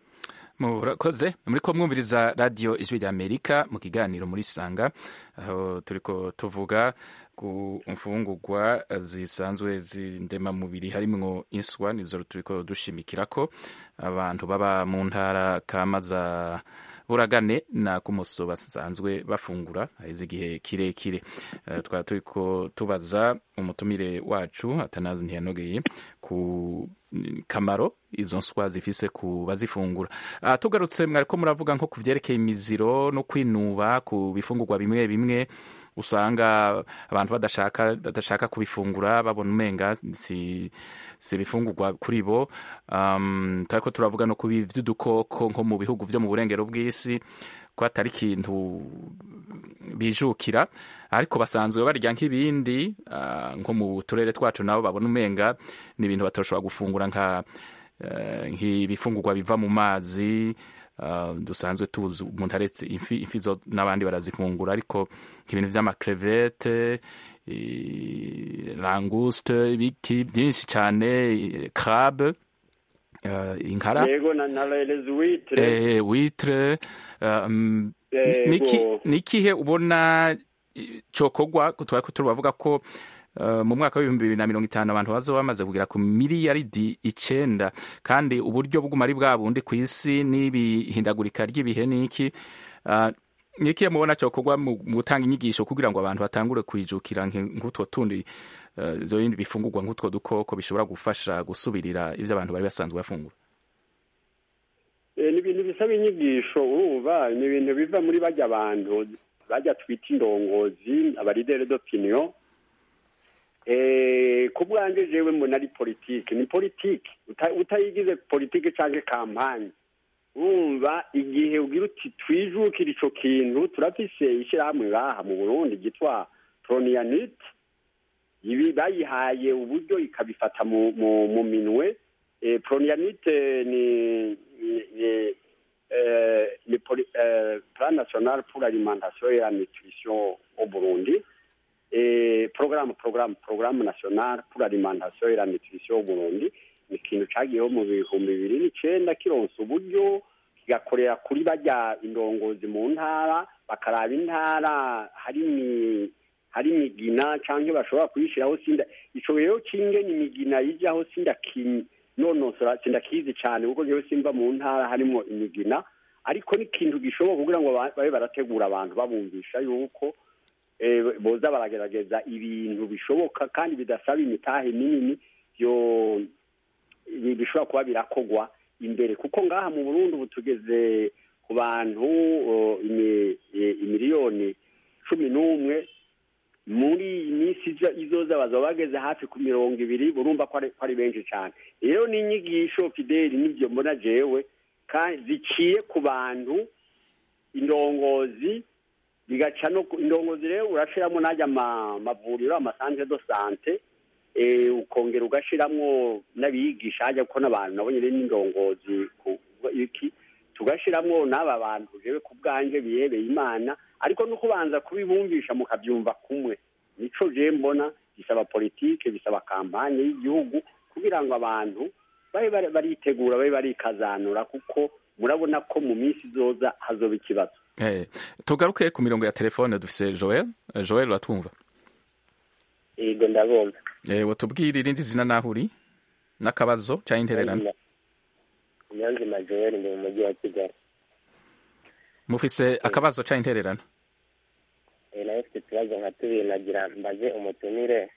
murakoze muriko mwumviriza radiyo ijwi rya amerika mu kiganiro muri sanga aho turiko tuvuga ku mfungurwa zisanzwe z'indemamubiri harimwo inswa nizo turiko dushimikirako abantu baba mu ntara kama za buragane na kumuso basanzwe bafungura haheze igihe kirekire Eh, twaba turiko tubaza umutumire wacu atanazi ntiyanogeye ku kamaro izo nswa zifise ku bazifungura uh, tugarutse mwariko muravuga nko ku vyerekeye imiziro no kwinuba ku bifungurwa bimwe bimwe usanga abantu badashaka badashaka kubifungura babona umenga si si ibifungurwa kuri bo um, turiko turavuga no kubi vy'udukoko nko mu bihugu vyo mu burengero bw'isi ko atari ikintu bijukira ariko basanzwe barya nk'ibindi uh, nko mu turere twacu nabo babona umenga ni ibintu batoshobora gufungura nka uh, nk'ibifungurwa biva mu mazi uh, dusanzwe tuzi umuntu aretse ifi, ifi zo n'abandi barazifungura ariko nk'ibintu vy'amakrevete languste ibiki byinshi cyane crabe uh, inkara yego na na les huîtres eh, witre um, nikihe ubona cokogwa twari turavuga ko uh, mu mwaka w'ibihumbi bibiri na mirongo itanu abantu baza bamaze kugera ku miliyaridi icenda kandi uburyo bw'umari bwa bundi ku isi n'ibihindagurika ry'ibihe n'iki uh, nikihe mubona cokogwa mu gutanga inyigisho kugira ngo abantu batangure kwijukira nk'utwo tundi izo uh, bindi bifungurwa nk'utwo dukoko bishobora gufasha gusubirira ivyo abantu bari basanzwe bafungura ni ibintu bisaba inyigisho urumva ni ibintu biva muri bajya abantu bajya twita indongozi abaridere d'opinion ku bwanjye jewe mbona ari politiki ni politiki utayigize politiki cyangwa kampani urumva igihe ugira uti twijukire icyo kintu turafise ishyirahamwe ngaha mu burundi ryitwa proniyanite ibi bayihaye uburyo ikabifata mu minwe proniyanite ni ni le plan national pour l'alimentation et la nutrition au Burundi et programme programme programme national pour l'alimentation et la nutrition au Burundi ni ikintu cagiyeho mu bihumbi bibiri n'icenda kironsa uburyo kigakorera kuri bajya indongozi mu ntara bakaraba intara hari hari imigina canke bashobora kuyishiraho sinda ico rero kingene imigina yijaho sindakinyi nonosora sindakizi cyane kuko ngewe simba mu ntara harimo imigina ariko n'ikintu gishoboka kugira ngo babe barategura abantu babumvisha yuko boza baragerageza ibintu bishoboka kandi bidasaba imitahe minini byo bishobora kuba birakogwa imbere kuko ngaha mu burundi ubu tugeze ku bantu imiliyoni cumi n'umwe muri iyi minsi izoza bazaba bageze hafi ku mirongo ibiri urumva ko ari benshi cyane rero n'inyigisho fideli n'ibyo mbona jewe ziciye ku bantu indongozi bigaca no indongozi rero urashiramo n'ajya amavuriro amasantere do sante ukongera ugashiramwo n'abigisha hajya kuko n'abantu nabonye rero n'indongozi iki tugashiramwo n'aba bantu jewe ku bwanjye bihebeye imana ariko no kubanza kubibumvisha mukabyumva kumwe nico je mbona bisaba politike bisaba kampanye y'igihugu kugira ngo abantu babe baritegura babe barikazanura kuko murabona ko mu minsi izoza hazoba ikibazo hey, tugaruke ku mirongo ya telefone dufise joel joel uratwumva yego ndabumva eh, watubwira irindi zina naho uri n'akabazo cyangwa intererano niyonzima joel ndi mu mujyi wa kigali mufise akabazo ca intererano nayo mfite utubazo nka tubiri nagira mbaze umutumire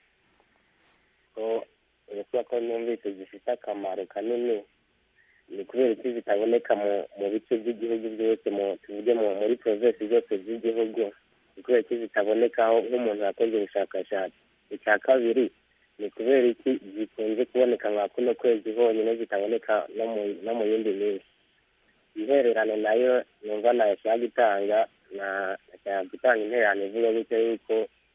ko kubera ko numvise zifite akamaro kanini ni kubera iki zitaboneka mu bice by'igihugu byose tuvuge muri provinsi zose z'igihugu ni kubera iki zitabonekaho nk'umuntu yakoze ubushakashatsi icya kabiri ni kubera iki zikunze kuboneka nka kuno kwezi honyine zitaboneka no mu yindi minsi intererano nayo numva nashaka gutanga nashaka gutanga intererano ivuga gutyo yuko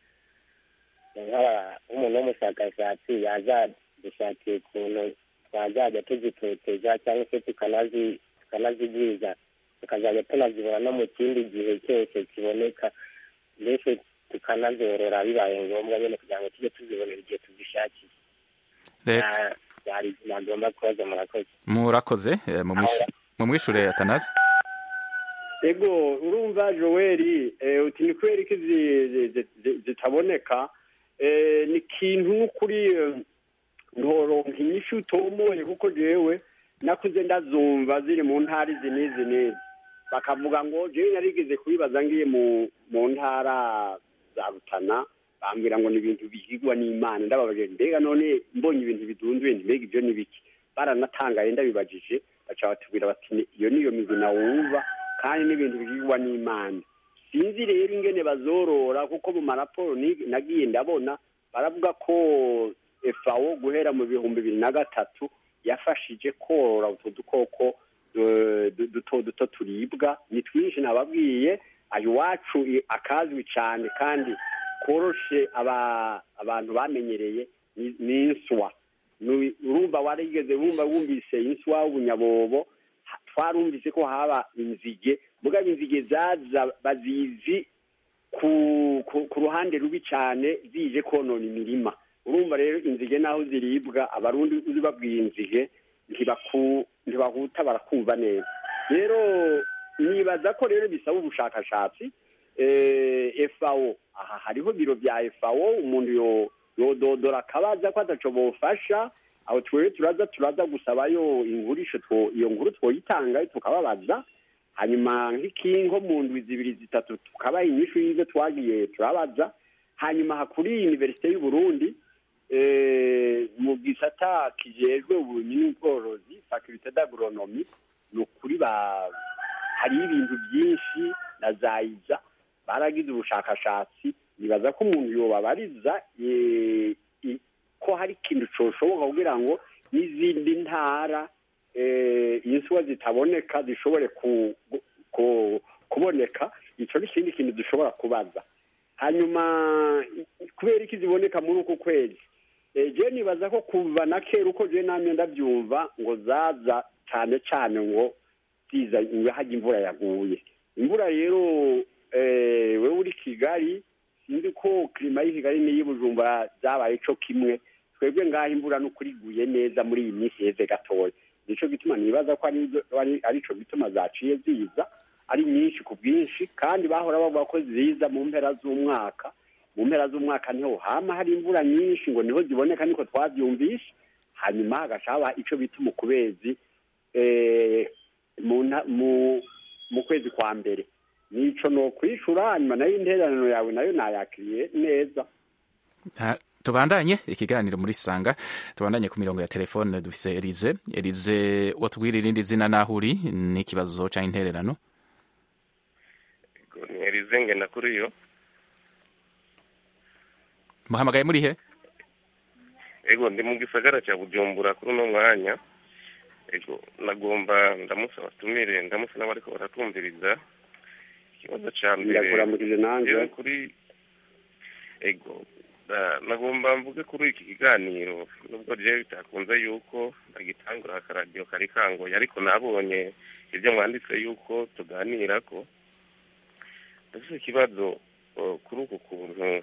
nk'umuntu w'umushakashatsi yazadushakira ukuntu twazajya tuzitoteza cyangwa se tukanazigwiza tukazajya tunazibona no mu kindi gihe cyose kiboneka mbese tukanazorora bibaye ngombwa nyine kugira ngo tujye tuzibonera igihe tuzishakiye byari nagomba kubaza murakoze murakoze mumwishure atanazi ego urumva joeli uti ni kubera iki zitaboneka ni ikintu n'ukuri ntoronka inyishu utomoye kuko jewe nakuze ndazumva ziri mu ntara izi n'izi n'izi bakavuga ngo jewe narigeze kubibaza ngiye mu ntara za rutana bambwira ngo ni ibintu bihigwa n'imana ndababaje mbega none mbonye ibintu bidunduye mbega ibyo ni biki baranatangaye ndabibajije baca batubwira bati "Ni- iyo niyo migina wumva kandi n'ibintu bihigwa n'imana sinzi rero ingene bazorora kuko mu maraporo ni- nagiye ndabona baravuga ko efawo guhera mu bihumbi bibiri na gatatu yafashije korora utwo dukoko eh, du- duto duto turibwa ni twinshi nababwiye ayo iwacu i- akazwi cyane kandi koroshe aba- abantu bamenyereye ni- ni inswa Nu- urumva warigeze wumva wumvise inswa w'ubunyabobo ha- twarumvise ko haba inzige mugabo inzige zaza bazizi ku, ku, ku ruhande rubi cyane zije konona imirima urumva rero inzige naho ziribwa abarundi uzi babwiye inzige ntibaku- ntibahuta barakumva neza rero nibaza ko rero bisaba ubushakashatsi eh, FAO aha hariho biro bya FAO umuntu yo yododora akabaza ko ataco bofasha aho twewe turaza turaza gusabayo ingurisho two iyo nkuru twoyitanga tukababaza hanyuma nk'ikingo mu ndwi zibiri zitatu tukabaha inyishu y'ivyo twagiye turabaza hanyuma hakuri universite y'u Burundi eh, mu gisata kijejwe uburimyi n'ubworozi faculté d'agronomie ni ukuri ba hari ibintu byinshi na zayiza baragize ubushakashatsi nibaza ko umuntu yobabariza eh, i- ko hari ikintu coshoboka kugira ngo n'izindi ntara eh, inswa zitaboneka zishobore ku, ku, kuboneka ico ni ikindi kintu dushobora kubaza hanyuma i- kubera iki ziboneka muri uku kwezi Eh, je nibaza ko kuva na kera uko je namye ndabyumva ngo zaza cyane cyane ngo ziza ngo hajya imvura yaguye imvura rero eh, wewe uri kigali sinzi ko klima y'i kigali n'iyi bujumbura zabaye co kimwe twebwe ngaho imvura n'ukuri iguye neza muri iyi minsi heze gatoya nico gituma nibaza ko ari ari- arico gituma zaciye ziza ari nyinshi ku bwinshi kandi bahora bavuga ko ziza mu mpera z'umwaka mu mpera z'umwaka niho hama hari imvura nyinshi ngo niho ziboneka niko twavyumvishe hanyuma hagaca haba ico bita umukubezi eh, mu nta- mu mu kwezi kwa mbere nico no kwishura hanyuma nayo intererano yawe nayo nayakiriye neza Ha, tubandanye ikiganiro muri sanga tubandanye ku mirongo ya telefone dufise Elize Elize watubwira irindi zina naho uri n'ikibazo ca intererano Elize ngenda kuri yo muhamagaye muri he ego ndi mu gisagara cya bujumbura kuri uno mwanya ego nagomba ndamusaba tumire ndamusa n'abariko baratumviriza ikibazo ca mbere Ndakuramukije nanjye. jewe kuri ego da- nagomba mvuge kuri iki kiganiro nubwo jewe bitakunze yuko ndagitangura akaradiyo kari kangoye ariko nabonye ibyo mwanditse yuko tuganirako ndafise ikibazo uh, kuri uku kuntu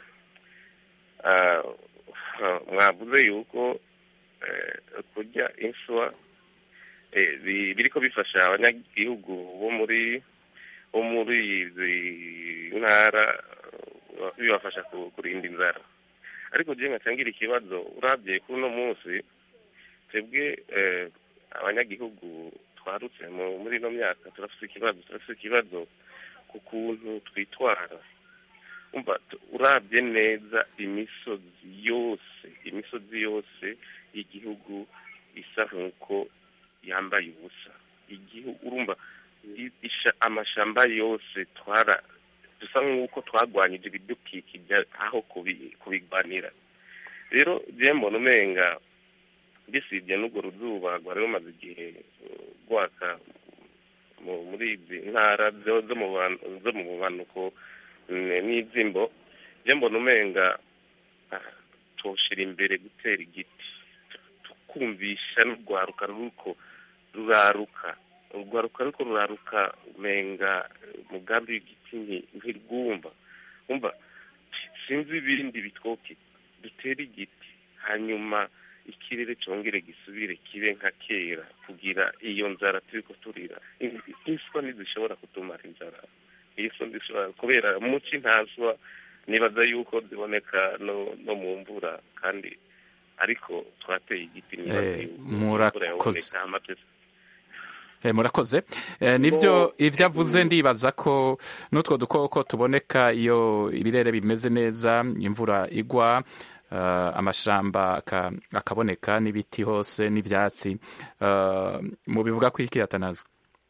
ah, mwavuze yuko eh, kurya inswa eh, bi- biriko bifasha abanyagihugu bo muri bo muri izi ntara eh, bibafasha ku- kurinda inzara ariko je nkacangira ikibazo uravye kuri uno munsi twebwe eh, abanyagihugu twarutse mu- muri ino myaka turafise ikibazo turafise ikibazo ku kuntu twitwara umva tu- urabye neza imisozi yose imisozi yose y'igihugu isa nk'uko yambaye ubusa igihugu urumva i- isha- amashamba yose twara dusa nk'uko twagwanyije ibidukikije aho kubi- kubigwanira rero je mbona umenga bisibye n'urwo ruzuba rwari rumaze igihe uh, rwaka mu- muri izi ntara zo zo mu ban- zo mu bumanuko n- n'izimbo je mbona umenga ah, twoshira imbere gutera igiti tukumvisha n'urwaruka ruriko ruraruka urwaruka ruriko ruraruka umenga eh, umugambi w'igiti nti- ntirwumva umva sinzi ibindi bitwoke dutere igiti hanyuma ikirere congere gisubire kibe nka kera kugira iyo nzara turiko turira In- inswa ntizishobora kutumara inzara inswa ntizishobora kubera muci ntaswa nibaza yuko ziboneka no, no mu mvura kandi ariko twateye igiti nibaza Eh, yuko murakoze. imvura yaboneka hama twese Eh, murakoze Eh, nivyo ivyo avuze ndibaza ko n'utwo dukoko tuboneka iyo ibirere bimeze neza imvura igwa uh, amashamba aka- akaboneka n'ibiti hose n'ivyatsi uh, mu bivuga ko iki atanazo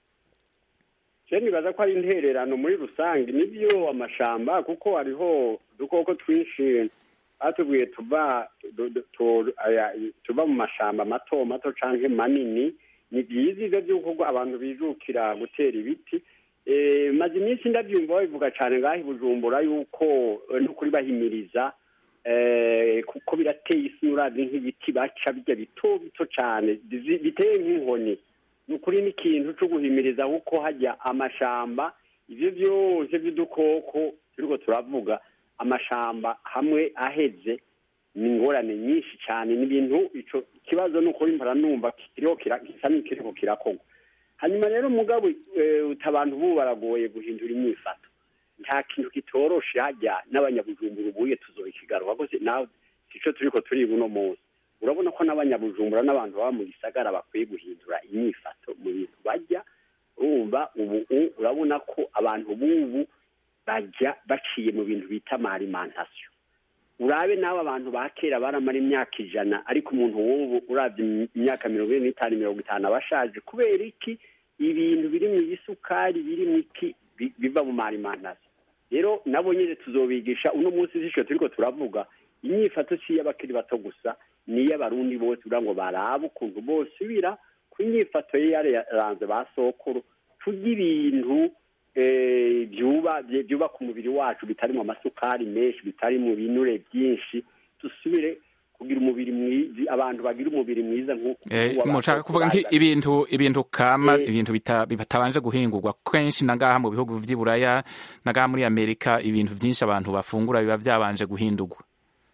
je nibaza ko ari intererano muri rusange nibyo amashamba kuko hariho udukoko twinshi batubwiye tuva du- du- tu- aya- tuva mu mashamba mato mato canke manini ni byiza ivyo vy'uko abantu bijukira gutera ibiti Eh, maze iminsi ndavyumva babivuga cane ngaho i bujumbura yuko eh, n'ukuri bahimiriza eh, kuko birateye isi uravye nk'ibiti baca bijya bito bito cane bizi- biteye nk'inkoni ni ukuri n'ikintu cyo guhimiriza kuko hajya amashamba ivyo vyose vy'udukoko turiko turavuga amashamba hamwe aheze ni ingorane nyinshi cyane ni ibintu ico kibazo ni ukuri mpora numva kiriho kira- gisa n'ikiriko kirakorwa hanyuma rero mugabo eh, uti abantu bubu baragoye guhindura imyifato nta kintu kitoroshe hajya n'abanyabujumbura ubuye tuzobikigaruka rwose nawe sico turiko turiga uno munsi urabona ko n'abanyabujumbura n'abantu baba mu gisagara bakwiye guhindura imyifato mu bintu bajya urumva ubu u- urabona ko abantu b'ubu bajya baciye mu bintu bita amarimantasiyo urabe nawe abantu ba kera baramara imyaka ijana ariko umuntu w'ubu urabye imyaka mirongo ine n'itanu mirongo itanu aba ashaje kubera iki ibintu biri mu isukari biri mu iki bi- biva mu marimantasiyo rero nabo nyine tuzobigisha uno munsi z'ijoro turiko turavuga imyifato si iy'abakiri bato gusa ni iy'abarundi bose kugira ngo barabe ukuntu bosubira ku myifato ye yaranze ba sokuru turya ibintu eh, byuba bye- byubaka umubiri wacu bitarimo amasukari menshi bitarimo ibinure byinshi dusubire kugira umubiri mwiza abantu bagira umubiri mwiza nk'uko Eh, uw'abantu mushaka kuvuga bari nki ibintu ibintu kama Eh. ibintu bita- bitabanje guhingurwa kenshi nangaha mu bihugu vy'i buraya nangaha muri amerika ibintu vyinshi abantu bafungura biba vyabanje guhindurwa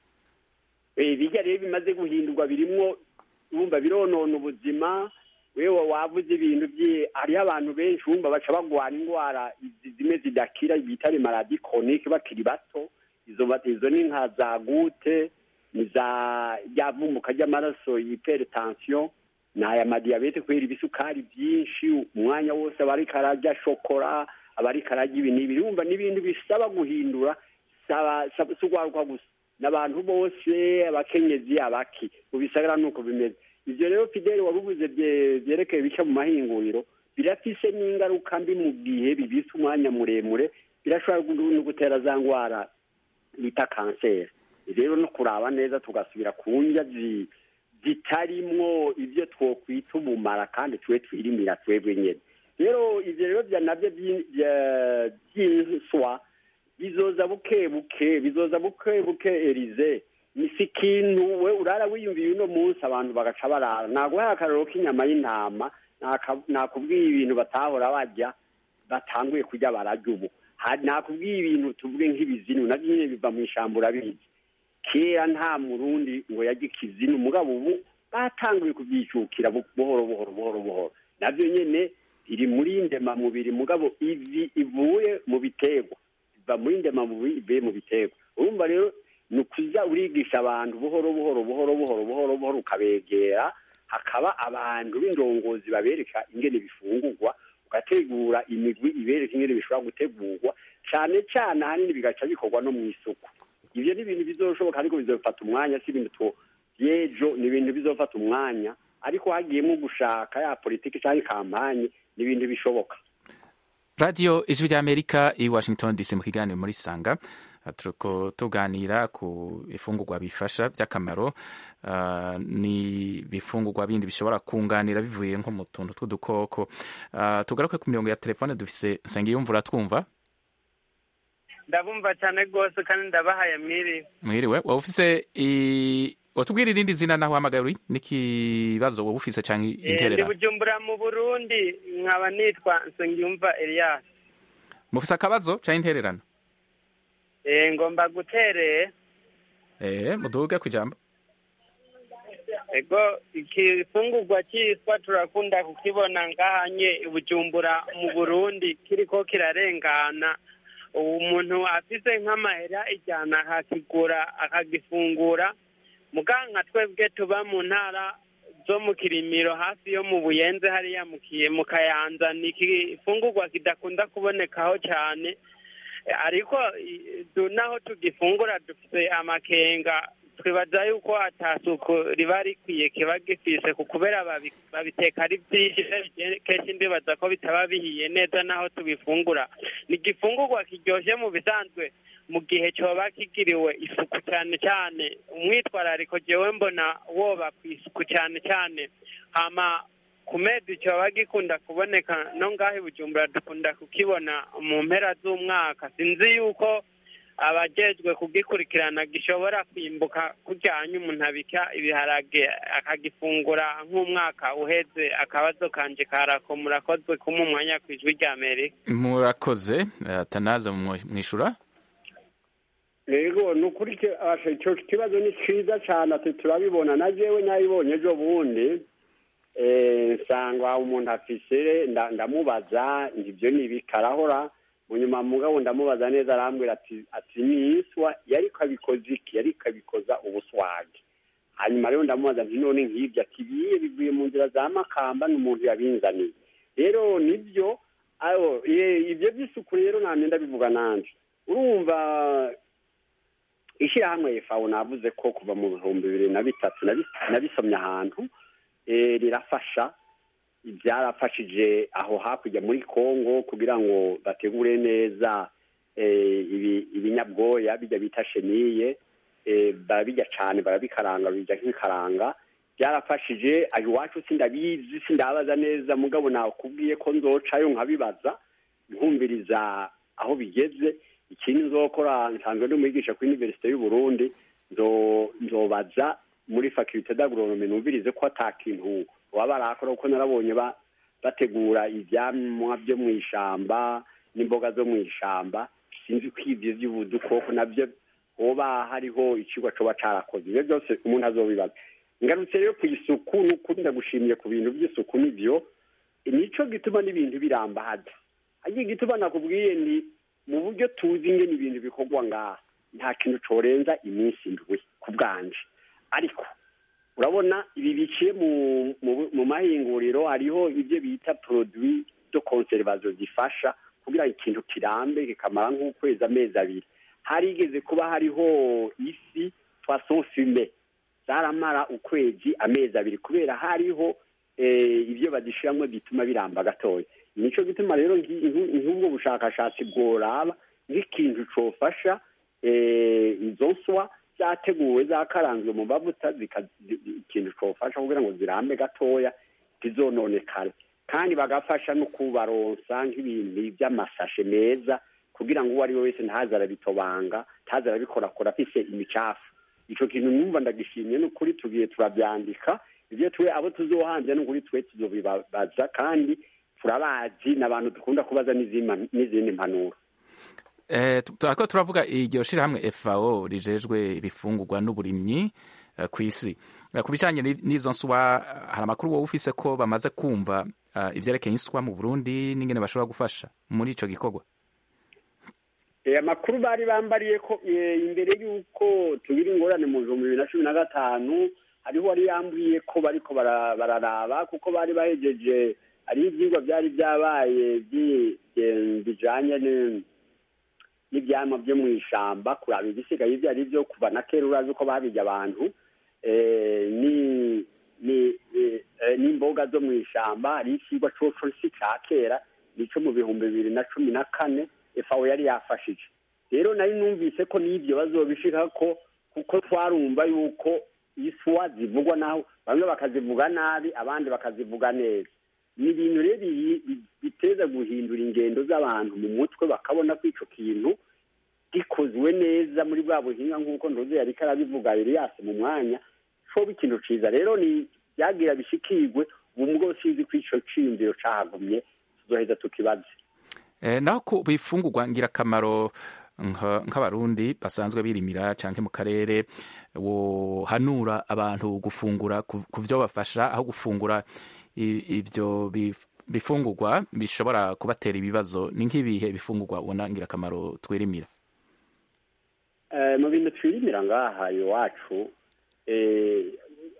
Eh, bijya rero bimaze guhindurwa birimwo wumva bironona ubuzima wewe wavuze ibintu bye hariho abantu benshi wumva baca bagwara indwara izi zimwe zidakira bita les maladies chroniques bakiri bato izo ba- izo ni nka za gute ni za ryavumbuka ry'amaraso hypertension ni aya madiyabete kubera ibisukari byinshi umwanya wose aba ariko ararya shokora aba ariko ararya ibi n'ibi wumva n'ibintu bisaba guhindura saba saba- si ugwaruka gusa n'abantu bose abakenyezi abaki mu bisagara nuko bimeze ivyo rero fideli wabivuze bye- vyerekeye bica mu mahinguriro birafise n'ingaruka mbi mu gihe bibise umwanya muremure birashobora gu- no gutera za ngwara bita kanseri rero no kuraba neza tugasubira ku ndya zi- zitarimwo ibyo twokwita ubumara kandi twe twirimira twebwe nyene rero ivyo rero vya navyo vyi- vya- vy'inswa bizoza buke buke bizoza buke buke erize ni si ikintu we urara wiyumviye uno munsi abantu bagaca barara naguhaye akararo k'inyama y'intama naka- nakubwiye ibintu batahora barya batanguye kurya bararya ubu Ha- nakubwiye ibintu tuvuge nk'ibizinu navyo nyene biva mu ishamba urabizi kera nta murundi ngo yarya ikizinu mugabo ubu batanguye kubyicukira bu- buhoro buhoro buhoro buhoro navyo nyene iri muri ndemamubiri mugabo ivi ivuye mu biterwa biva muri ndemamubiri ivuye mu biterwa urumva rero ni ukuza urigisha abantu buhoro buhoro buhoro buhoro buhoro buhoro ukabegera hakaba abantu b'indongozi babereka ingene bifungurwa ugategura imigwi ibereka ingene bishobora gutegurwa cane cane ahanini bigaca bikorwa no mu isuku ivyo ni ibintu bizoshoboka ariko bizofata umwanya si ibintu two yejo ni ibintu bizofata umwanya ariko hagiyemwo gushaka ya politiki canke kampanye ni ibintu bishoboka radiyo ijwi ry'amerika i washington dc mu kiganiro muri sanga Uh, turiko tuganira ku ifungurwa bifasha by'akamaro uh, ni bifungurwa bindi bishobora kunganira bivuye nko mu tuntu tw'udukoko uh, tugaruke ku mirongo ya telefone dufise nsengiyumvura twumva ndabumva cyane rwose kandi ndabahaye mwiri mwiriwe waba ufise i- watubwira irindi zina naho uhamagaye uri n'ikibazo wowe ufise canke Eh, ndi interera bujumbura mu burundi nkaba nitwa nsengiyumva elias mufise akabazo canke intererano Eh, ngomba gutereye eh muduge kwijambo ego ikifungurwa cyitwa turakunda kukibona ngahanye i bujumbura mu burundi kiriko kirarengana ubu umuntu afise nk'amahera ijana akakigura akagifungura muga nka twebwe tuba mu ntara zo mu kirimiro hafi yo mu buyenze hariya mu Kiye- mu kayanza ni ikifungurwa kidakunda kubonekaho cyane ariko i- du- naho tugifungura dufite amakenga twibaza yuko atasuku riba rikwiye kiba gifise ku kubera babi- babiteka ari byinshi kenshi ndibaza ko bitaba bihiye neza naho tubifungura ni igifungurwa kiryoshye mu bisanzwe mu gihe cyoba kigiriwe isuku cyane cyane umwitwarariko jewe mbona woba ku isuku cyane cyane hama ku mezi cyoba gikunda kuboneka no ngaho i bujumbura dukunda kukibona mu mpera z'umwaka sinzi yuko abajejwe kugikurikirana gishobora kwimbuka kujyanye umuntu abika ibiharage akagifungura nk'umwaka uheze akabazo kanje karako murakozwe kuma umwanya ku ijwi rya amerika murakoze eh, tanaza mwishura rego ni ukuri ke- asha, icyo kibazo ni cyiza cyane ati turabibona na jewe nabibonye ejo bundi eh, nsanga umuntu afise nda- ndamubaza ibyo ni ibikarahora mu nyuma mugabo ndamubaza neza arambwira ati ati ni iswa yariko abikoza iki yariko abikoza ubuswagi hanyuma rero ndamubaza nti none nk'ibyo ati biye bivuye mu nzira za makamba n'umuntu yabinzaniye rero nibyo ayo eh, ibyo by'isuku rero namye ndabivuga nanje urumva ishyirahamwe fawo navuze ko kuva mu bihumbi bibiri na bitatu nabi- nabisomye ahantu eh, rirafasha byarafashije aho hakurya muri congo kugira ngo bategure neza eh, ibi- ibinyabwoya bijya bita sheniye eh, barabijya cyane barabikaranga bijya nk'ikaranga byarafashije aho iwacu sindabizi sindabaza neza mugabo nakubwiye ko nzocayo nkabibaza nkumviriza aho bigeze ikindi nzokora nsanzwe ndi umwigisha kuri universite y'u Burundi nzo- nzobaza muri faculté d'agronomie numvirize ko ata kintu baba barakora kuko narabonye ba- bategura ivyamwa byo mu ishamba n'imboga zo mu ishamba sinzi ko ivyo vy'ubudukoko navyo hoba hariho icigwa coba carakoze ivyo byose umuntu azobibaza ngarutse rero ku isuku n'ukuri ndagushimiye ku bintu by'isuku nivyo nico gituma n'ibintu birambaza hagiye igituma nakubwiye ni mu buryo tuzi ingene ibintu bikorwa ngaha nta kintu corenza iminsi indwi ku bwanje ariko urabona ibi biciye mu mu- mu mahinguriro hariho ibyo bita produit de conservation zifasha kugira ngo ikintu kirambe kikamara nk'ukwezi amezi abiri harigeze kuba hariho ifi poisson fume zaramara ukwezi amezi abiri kubera hariho eh, ibyo badishiramwo bituma biramba gatoya nico gituma rero nki- nku- nk'ubwo bushakashatsi bworaba nk'ikintu cofasha eh, izo nswa zateguwe zakaranzwe mu mavuta zika- zi- zi- ikintu cofasha kugira ngo zirambe gatoya ntizononekare kandi bagafasha no kubaronsa nk'ibintu by'amasashe meza kugira ngo uwo ari we wese ntaze arabitobanga ntaze arabikorakora afise imicafu ico kintu numva ndagishimye n'ukuri tugiye turabyandika ibyo twe abo tuzohanze n'ukuri twe tuzobibaza kandi turabazi n'abantu dukunda kubaza n'izima- n'izindi mpanuro Eh, tu- turako turavuga iryo shirahamwe FAO rijejwe ibifungurwa n'uburimyi eh, ku isi Eh, ku bijanye ni- n'izo nswa eh, hari amakuru wowe ufise ko bamaze kumva eh, ivyerekeye inswa mu Burundi n'ingene bashobora gufasha muri ico gikorwa Eh, amakuru bari bambariye ko eh, imbere y'uko tugira ingorane mu bihumbi bibiri na cumi na gatanu hariho wari yambwiye ko bariko bara- bararaba kuko bari bahejeje hariho ivyigwa byari byabaye bi- eh, bijanye ni- n'ivyamwa vyo mu ishamba kuraba ibisigaye ivyo ari vyo kuva na kera urazi uko babirya abantu eh, ni ni eh, eh, n'imboga zo mu ishamba hari ikigwa coco si ca kera nico mu bihumbi bibiri na cumi na kane FAO yari yafashije rero nari numvise ko n'ivyo bazobishikako kuko twarumva yuko iswa zivugwa naho bamwe bakazivuga nabi abandi bakazivuga neza ni ibintu rero bi- bi- biteza guhindura ingendo z'abantu mu mutwe bakabona ko ico kintu gikozwe neza muri bwa buhinga nk'uko ndoze yariko arabivuga Elias mu mwanya coba ikintu ciza rero ni byagira bishikirwe ubu mugabo sinzi ko ico ciyumviro cahagumye tuzoheza tukibaze Eh, naho ku bifungurwa ngirakamaro nka- nk'abarundi basanzwe birimira canke mu karere wohanura abantu gufungura ku ku vyo bafasha aho gufungura i- ivyo bif- bifungurwa bishobora kubatera ibibazo ni nk'ibihe bifungurwa ubona ngirakamaro twirimira Eh, mu bintu twirimira ngaha iwacu eh,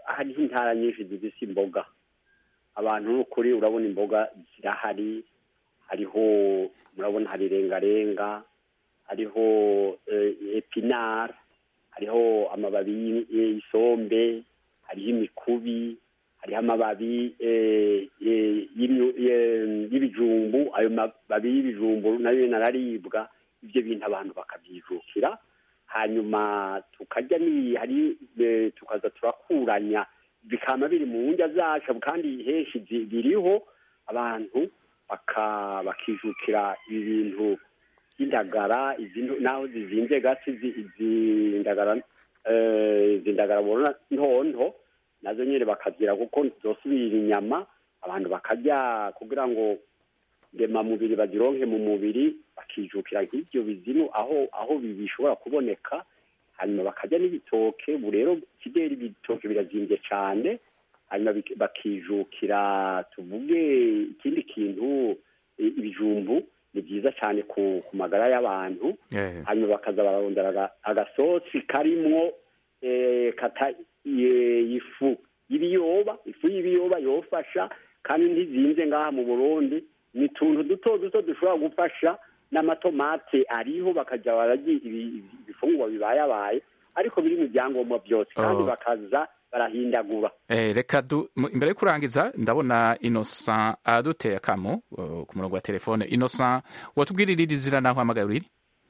hariho intara nyinshi zifise imboga abantu n'ukuri urabona imboga zirahari hariho murabona hari rengarenga hariho eh, epinari hariho amababi y'i- y'isombe hariho imikubi hariho amababi eh, eh, y'imyu- eh, y'ibijumbu ayo mababi y'ibijumbu nayo nyene araribwa ibyo bintu abantu bakabyijukira hanyuma tukarya ni hari eh, tukaza turakuranya bikama biri mu ndya zacu kandi henshi zi- biriho abantu baka- bakijukira ibintu by'indagara izi nto- naho zizinze gasi izi izi ndagara eh, izi ndagara bona ntonto nazo nyine bakagira kuko zosubira inyama abantu bakarya kugira ngo ndemamubiri bazironke mu mubiri bakijukira nk'ibyo bizimu aho aho bi- bishobora kuboneka hanyuma bakarya n'ibitoke ubu rero kideri ibitoke birazimbye cyane hanyuma bik- bakijukira tuvuge ikindi kintu i- ibijumbu ni byiza cyane ku, ku magara y'abantu Eh. hanyuma bakaza bararondera aga- agasosi karimwo eh, kata ye- ifu y'ibiyoba ifu y'ibiyoba yofasha kandi ntizinze ngaha mu burundi ni utuntu duto duto dushobora gufasha n'amatomate ariho bakajya bararya ibi- ibifungurwa bibayabaye ariko biri mu byangombwa byose kandi Oh. bakaza barahindagura Eh, reka du mu- imbere yo kurangiza ndabona Innocent aduteye akamo uh, ku murongo wa telefone Innocent watubwirira iri zina naho hamagaye uriri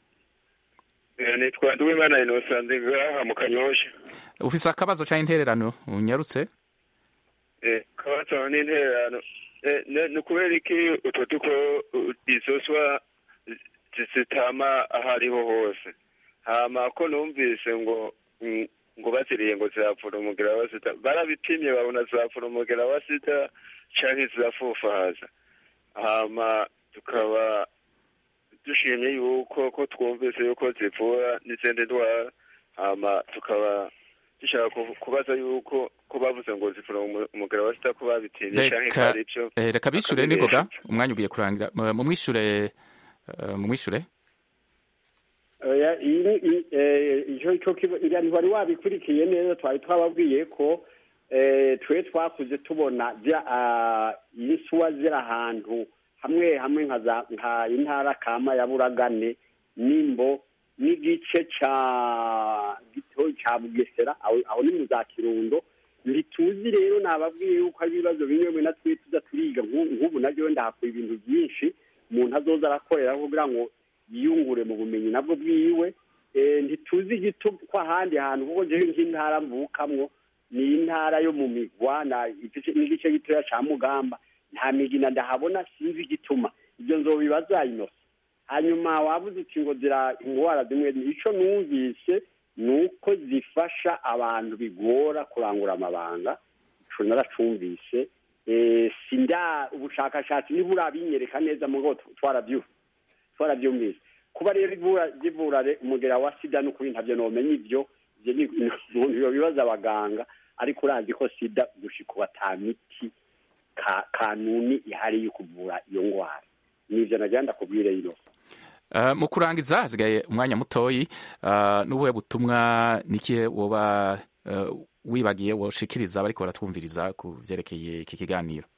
nitwa Nduwimana Innocent ndi ngaha mu Kanyosha ufise akabazo canke intererano unyarutse eh kabazo n'intererano eh ne- ni kubera iki utwo duko uh, izoswa zi- zitama ahariho hose hama ko numvise ngo mm, ngo baziriye ngo zirapfura umugera wa sida barabipimye babona zirapfura umugera wa sida canke zirafufahaza hama tukaba dushimye yuko ko twumvise yuko zivura n'izindi ndwara hama tukaba dushaka ku- kubaza yuko ko bavuze ngo zivura umu- umugera wa sida ko babitinye canke ko reka ari byo eh, reka bishure bakabibesha. ningoga umwanya ugiye kurangira mu- mumwishure uh, mumwishure Oya, iyi ni- i- eh, ico ico kiba- iriya ntiwari wabikurikiye neza twari twababwiye ko eh, twe twakuze tubona zira ah, insuwa ziri ahantu hamwe hamwe nka za- nka intara kama ya buragane nimbo n'igice ca gito ca bugesera aho aho ni mu za kirundo ntituzi rero nababwiye yuko hari ibibazo bimwe bimwe na twe tuza turiga nk'u- nk'ubu naryo ndahakura ibintu byinshi umuntu azoza arakorera kugira ngo yiyungure mu bumenyi nabwo bwiwe Eh, ntituzi igito ko ahandi hantu kuko jewe nk'intara mvukamwo ni intara yo mu migwa na igice- n'igice gitoya ca mugamba nta migina ndahabona sinzi igituma ibyo nzobibaza inosa hanyuma wabuze uti ngo zira indwara zimwe ico numvise ni uko zifasha abantu bigora kurangura amabanga ico naracumvise Eh, sinda ubushakashatsi ntiburabinyereka neza mugo twarabyumva twarabyumvise kuba rero ivura zivura re- umugera wa sida n'ukuri ntabyo nomenya ivyo ivyo ni ni umuntu yobibaza abaganga ariko urazi ko sida gushika ubu ata miti ka kanuni ihari yo kuvura iyo ngwara nivyo nagira ndakubwire ino Uh, mu kurangiza hasigaye umwanya mutoyi uh, n'ubuhe butumwa nikihe woba uh, wibagiye woshikiriza bariko baratwumviriza ku vyerekeye iki kiganiro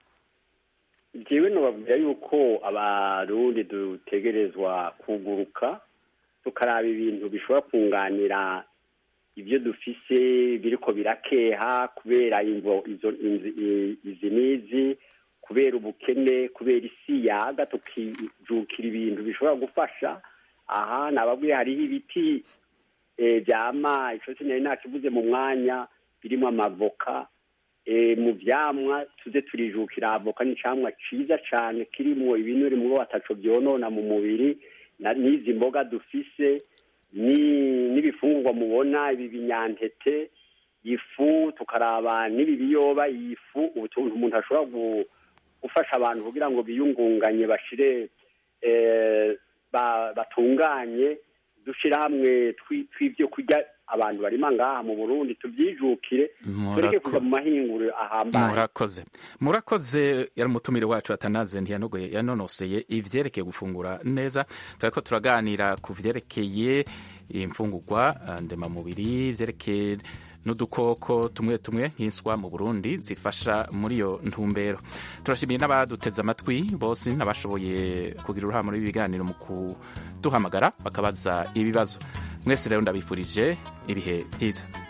jewe nobabwira yuko abarundi dutegerezwa kuguruka tukaraba ibintu bishobora kunganira ibyo dufise biriko birakeha kubera imvo izo inzi- i- izi n'izi kubera ubukene kubera isi yaga tukijukira ibintu bishobora gufasha aha nababwiye hariho ibiti eh, vyama ico sinari nakivuze mu mwanya birimo amavoka eh, mu vyamwa tuze turijukira avoka ni icamwa ciza cane kirimwo ibinure mubo bataco vyonona mu mubiri na- n'izi mboga dufise ni- n'ibifungurwa mubona ibi binyantete ifu tukaraba n'ibi biyoba iyi fu utuntu umuntu ashobora gu- gufasha abantu kugira ngo biyungunganye bashire eh, ba- batunganye dushira hamwe twi- tw'ivyo kurya abantu barima ngaha mu burundi tuvyijukire tureke kuja mu mahinguriro ahambaye murakoze murakoze yari umutumire wacu atanaze ntiyanogoye yanonoseye ivyerekeye gufungura neza turiko turaganira ku vyerekeye imfungurwa uh, ndemamubiri vyerekeye n'udukoko tumwe tumwe nk'inswa mu burundi zifasha muri iyo ntumbero turashimiye n'abaduteze amatwi bose n'abashoboye kugira uruhare muri ibi biganiro mu kuduhamagara bakabaza ibibazo mwese rero ndabifurije ibihe byiza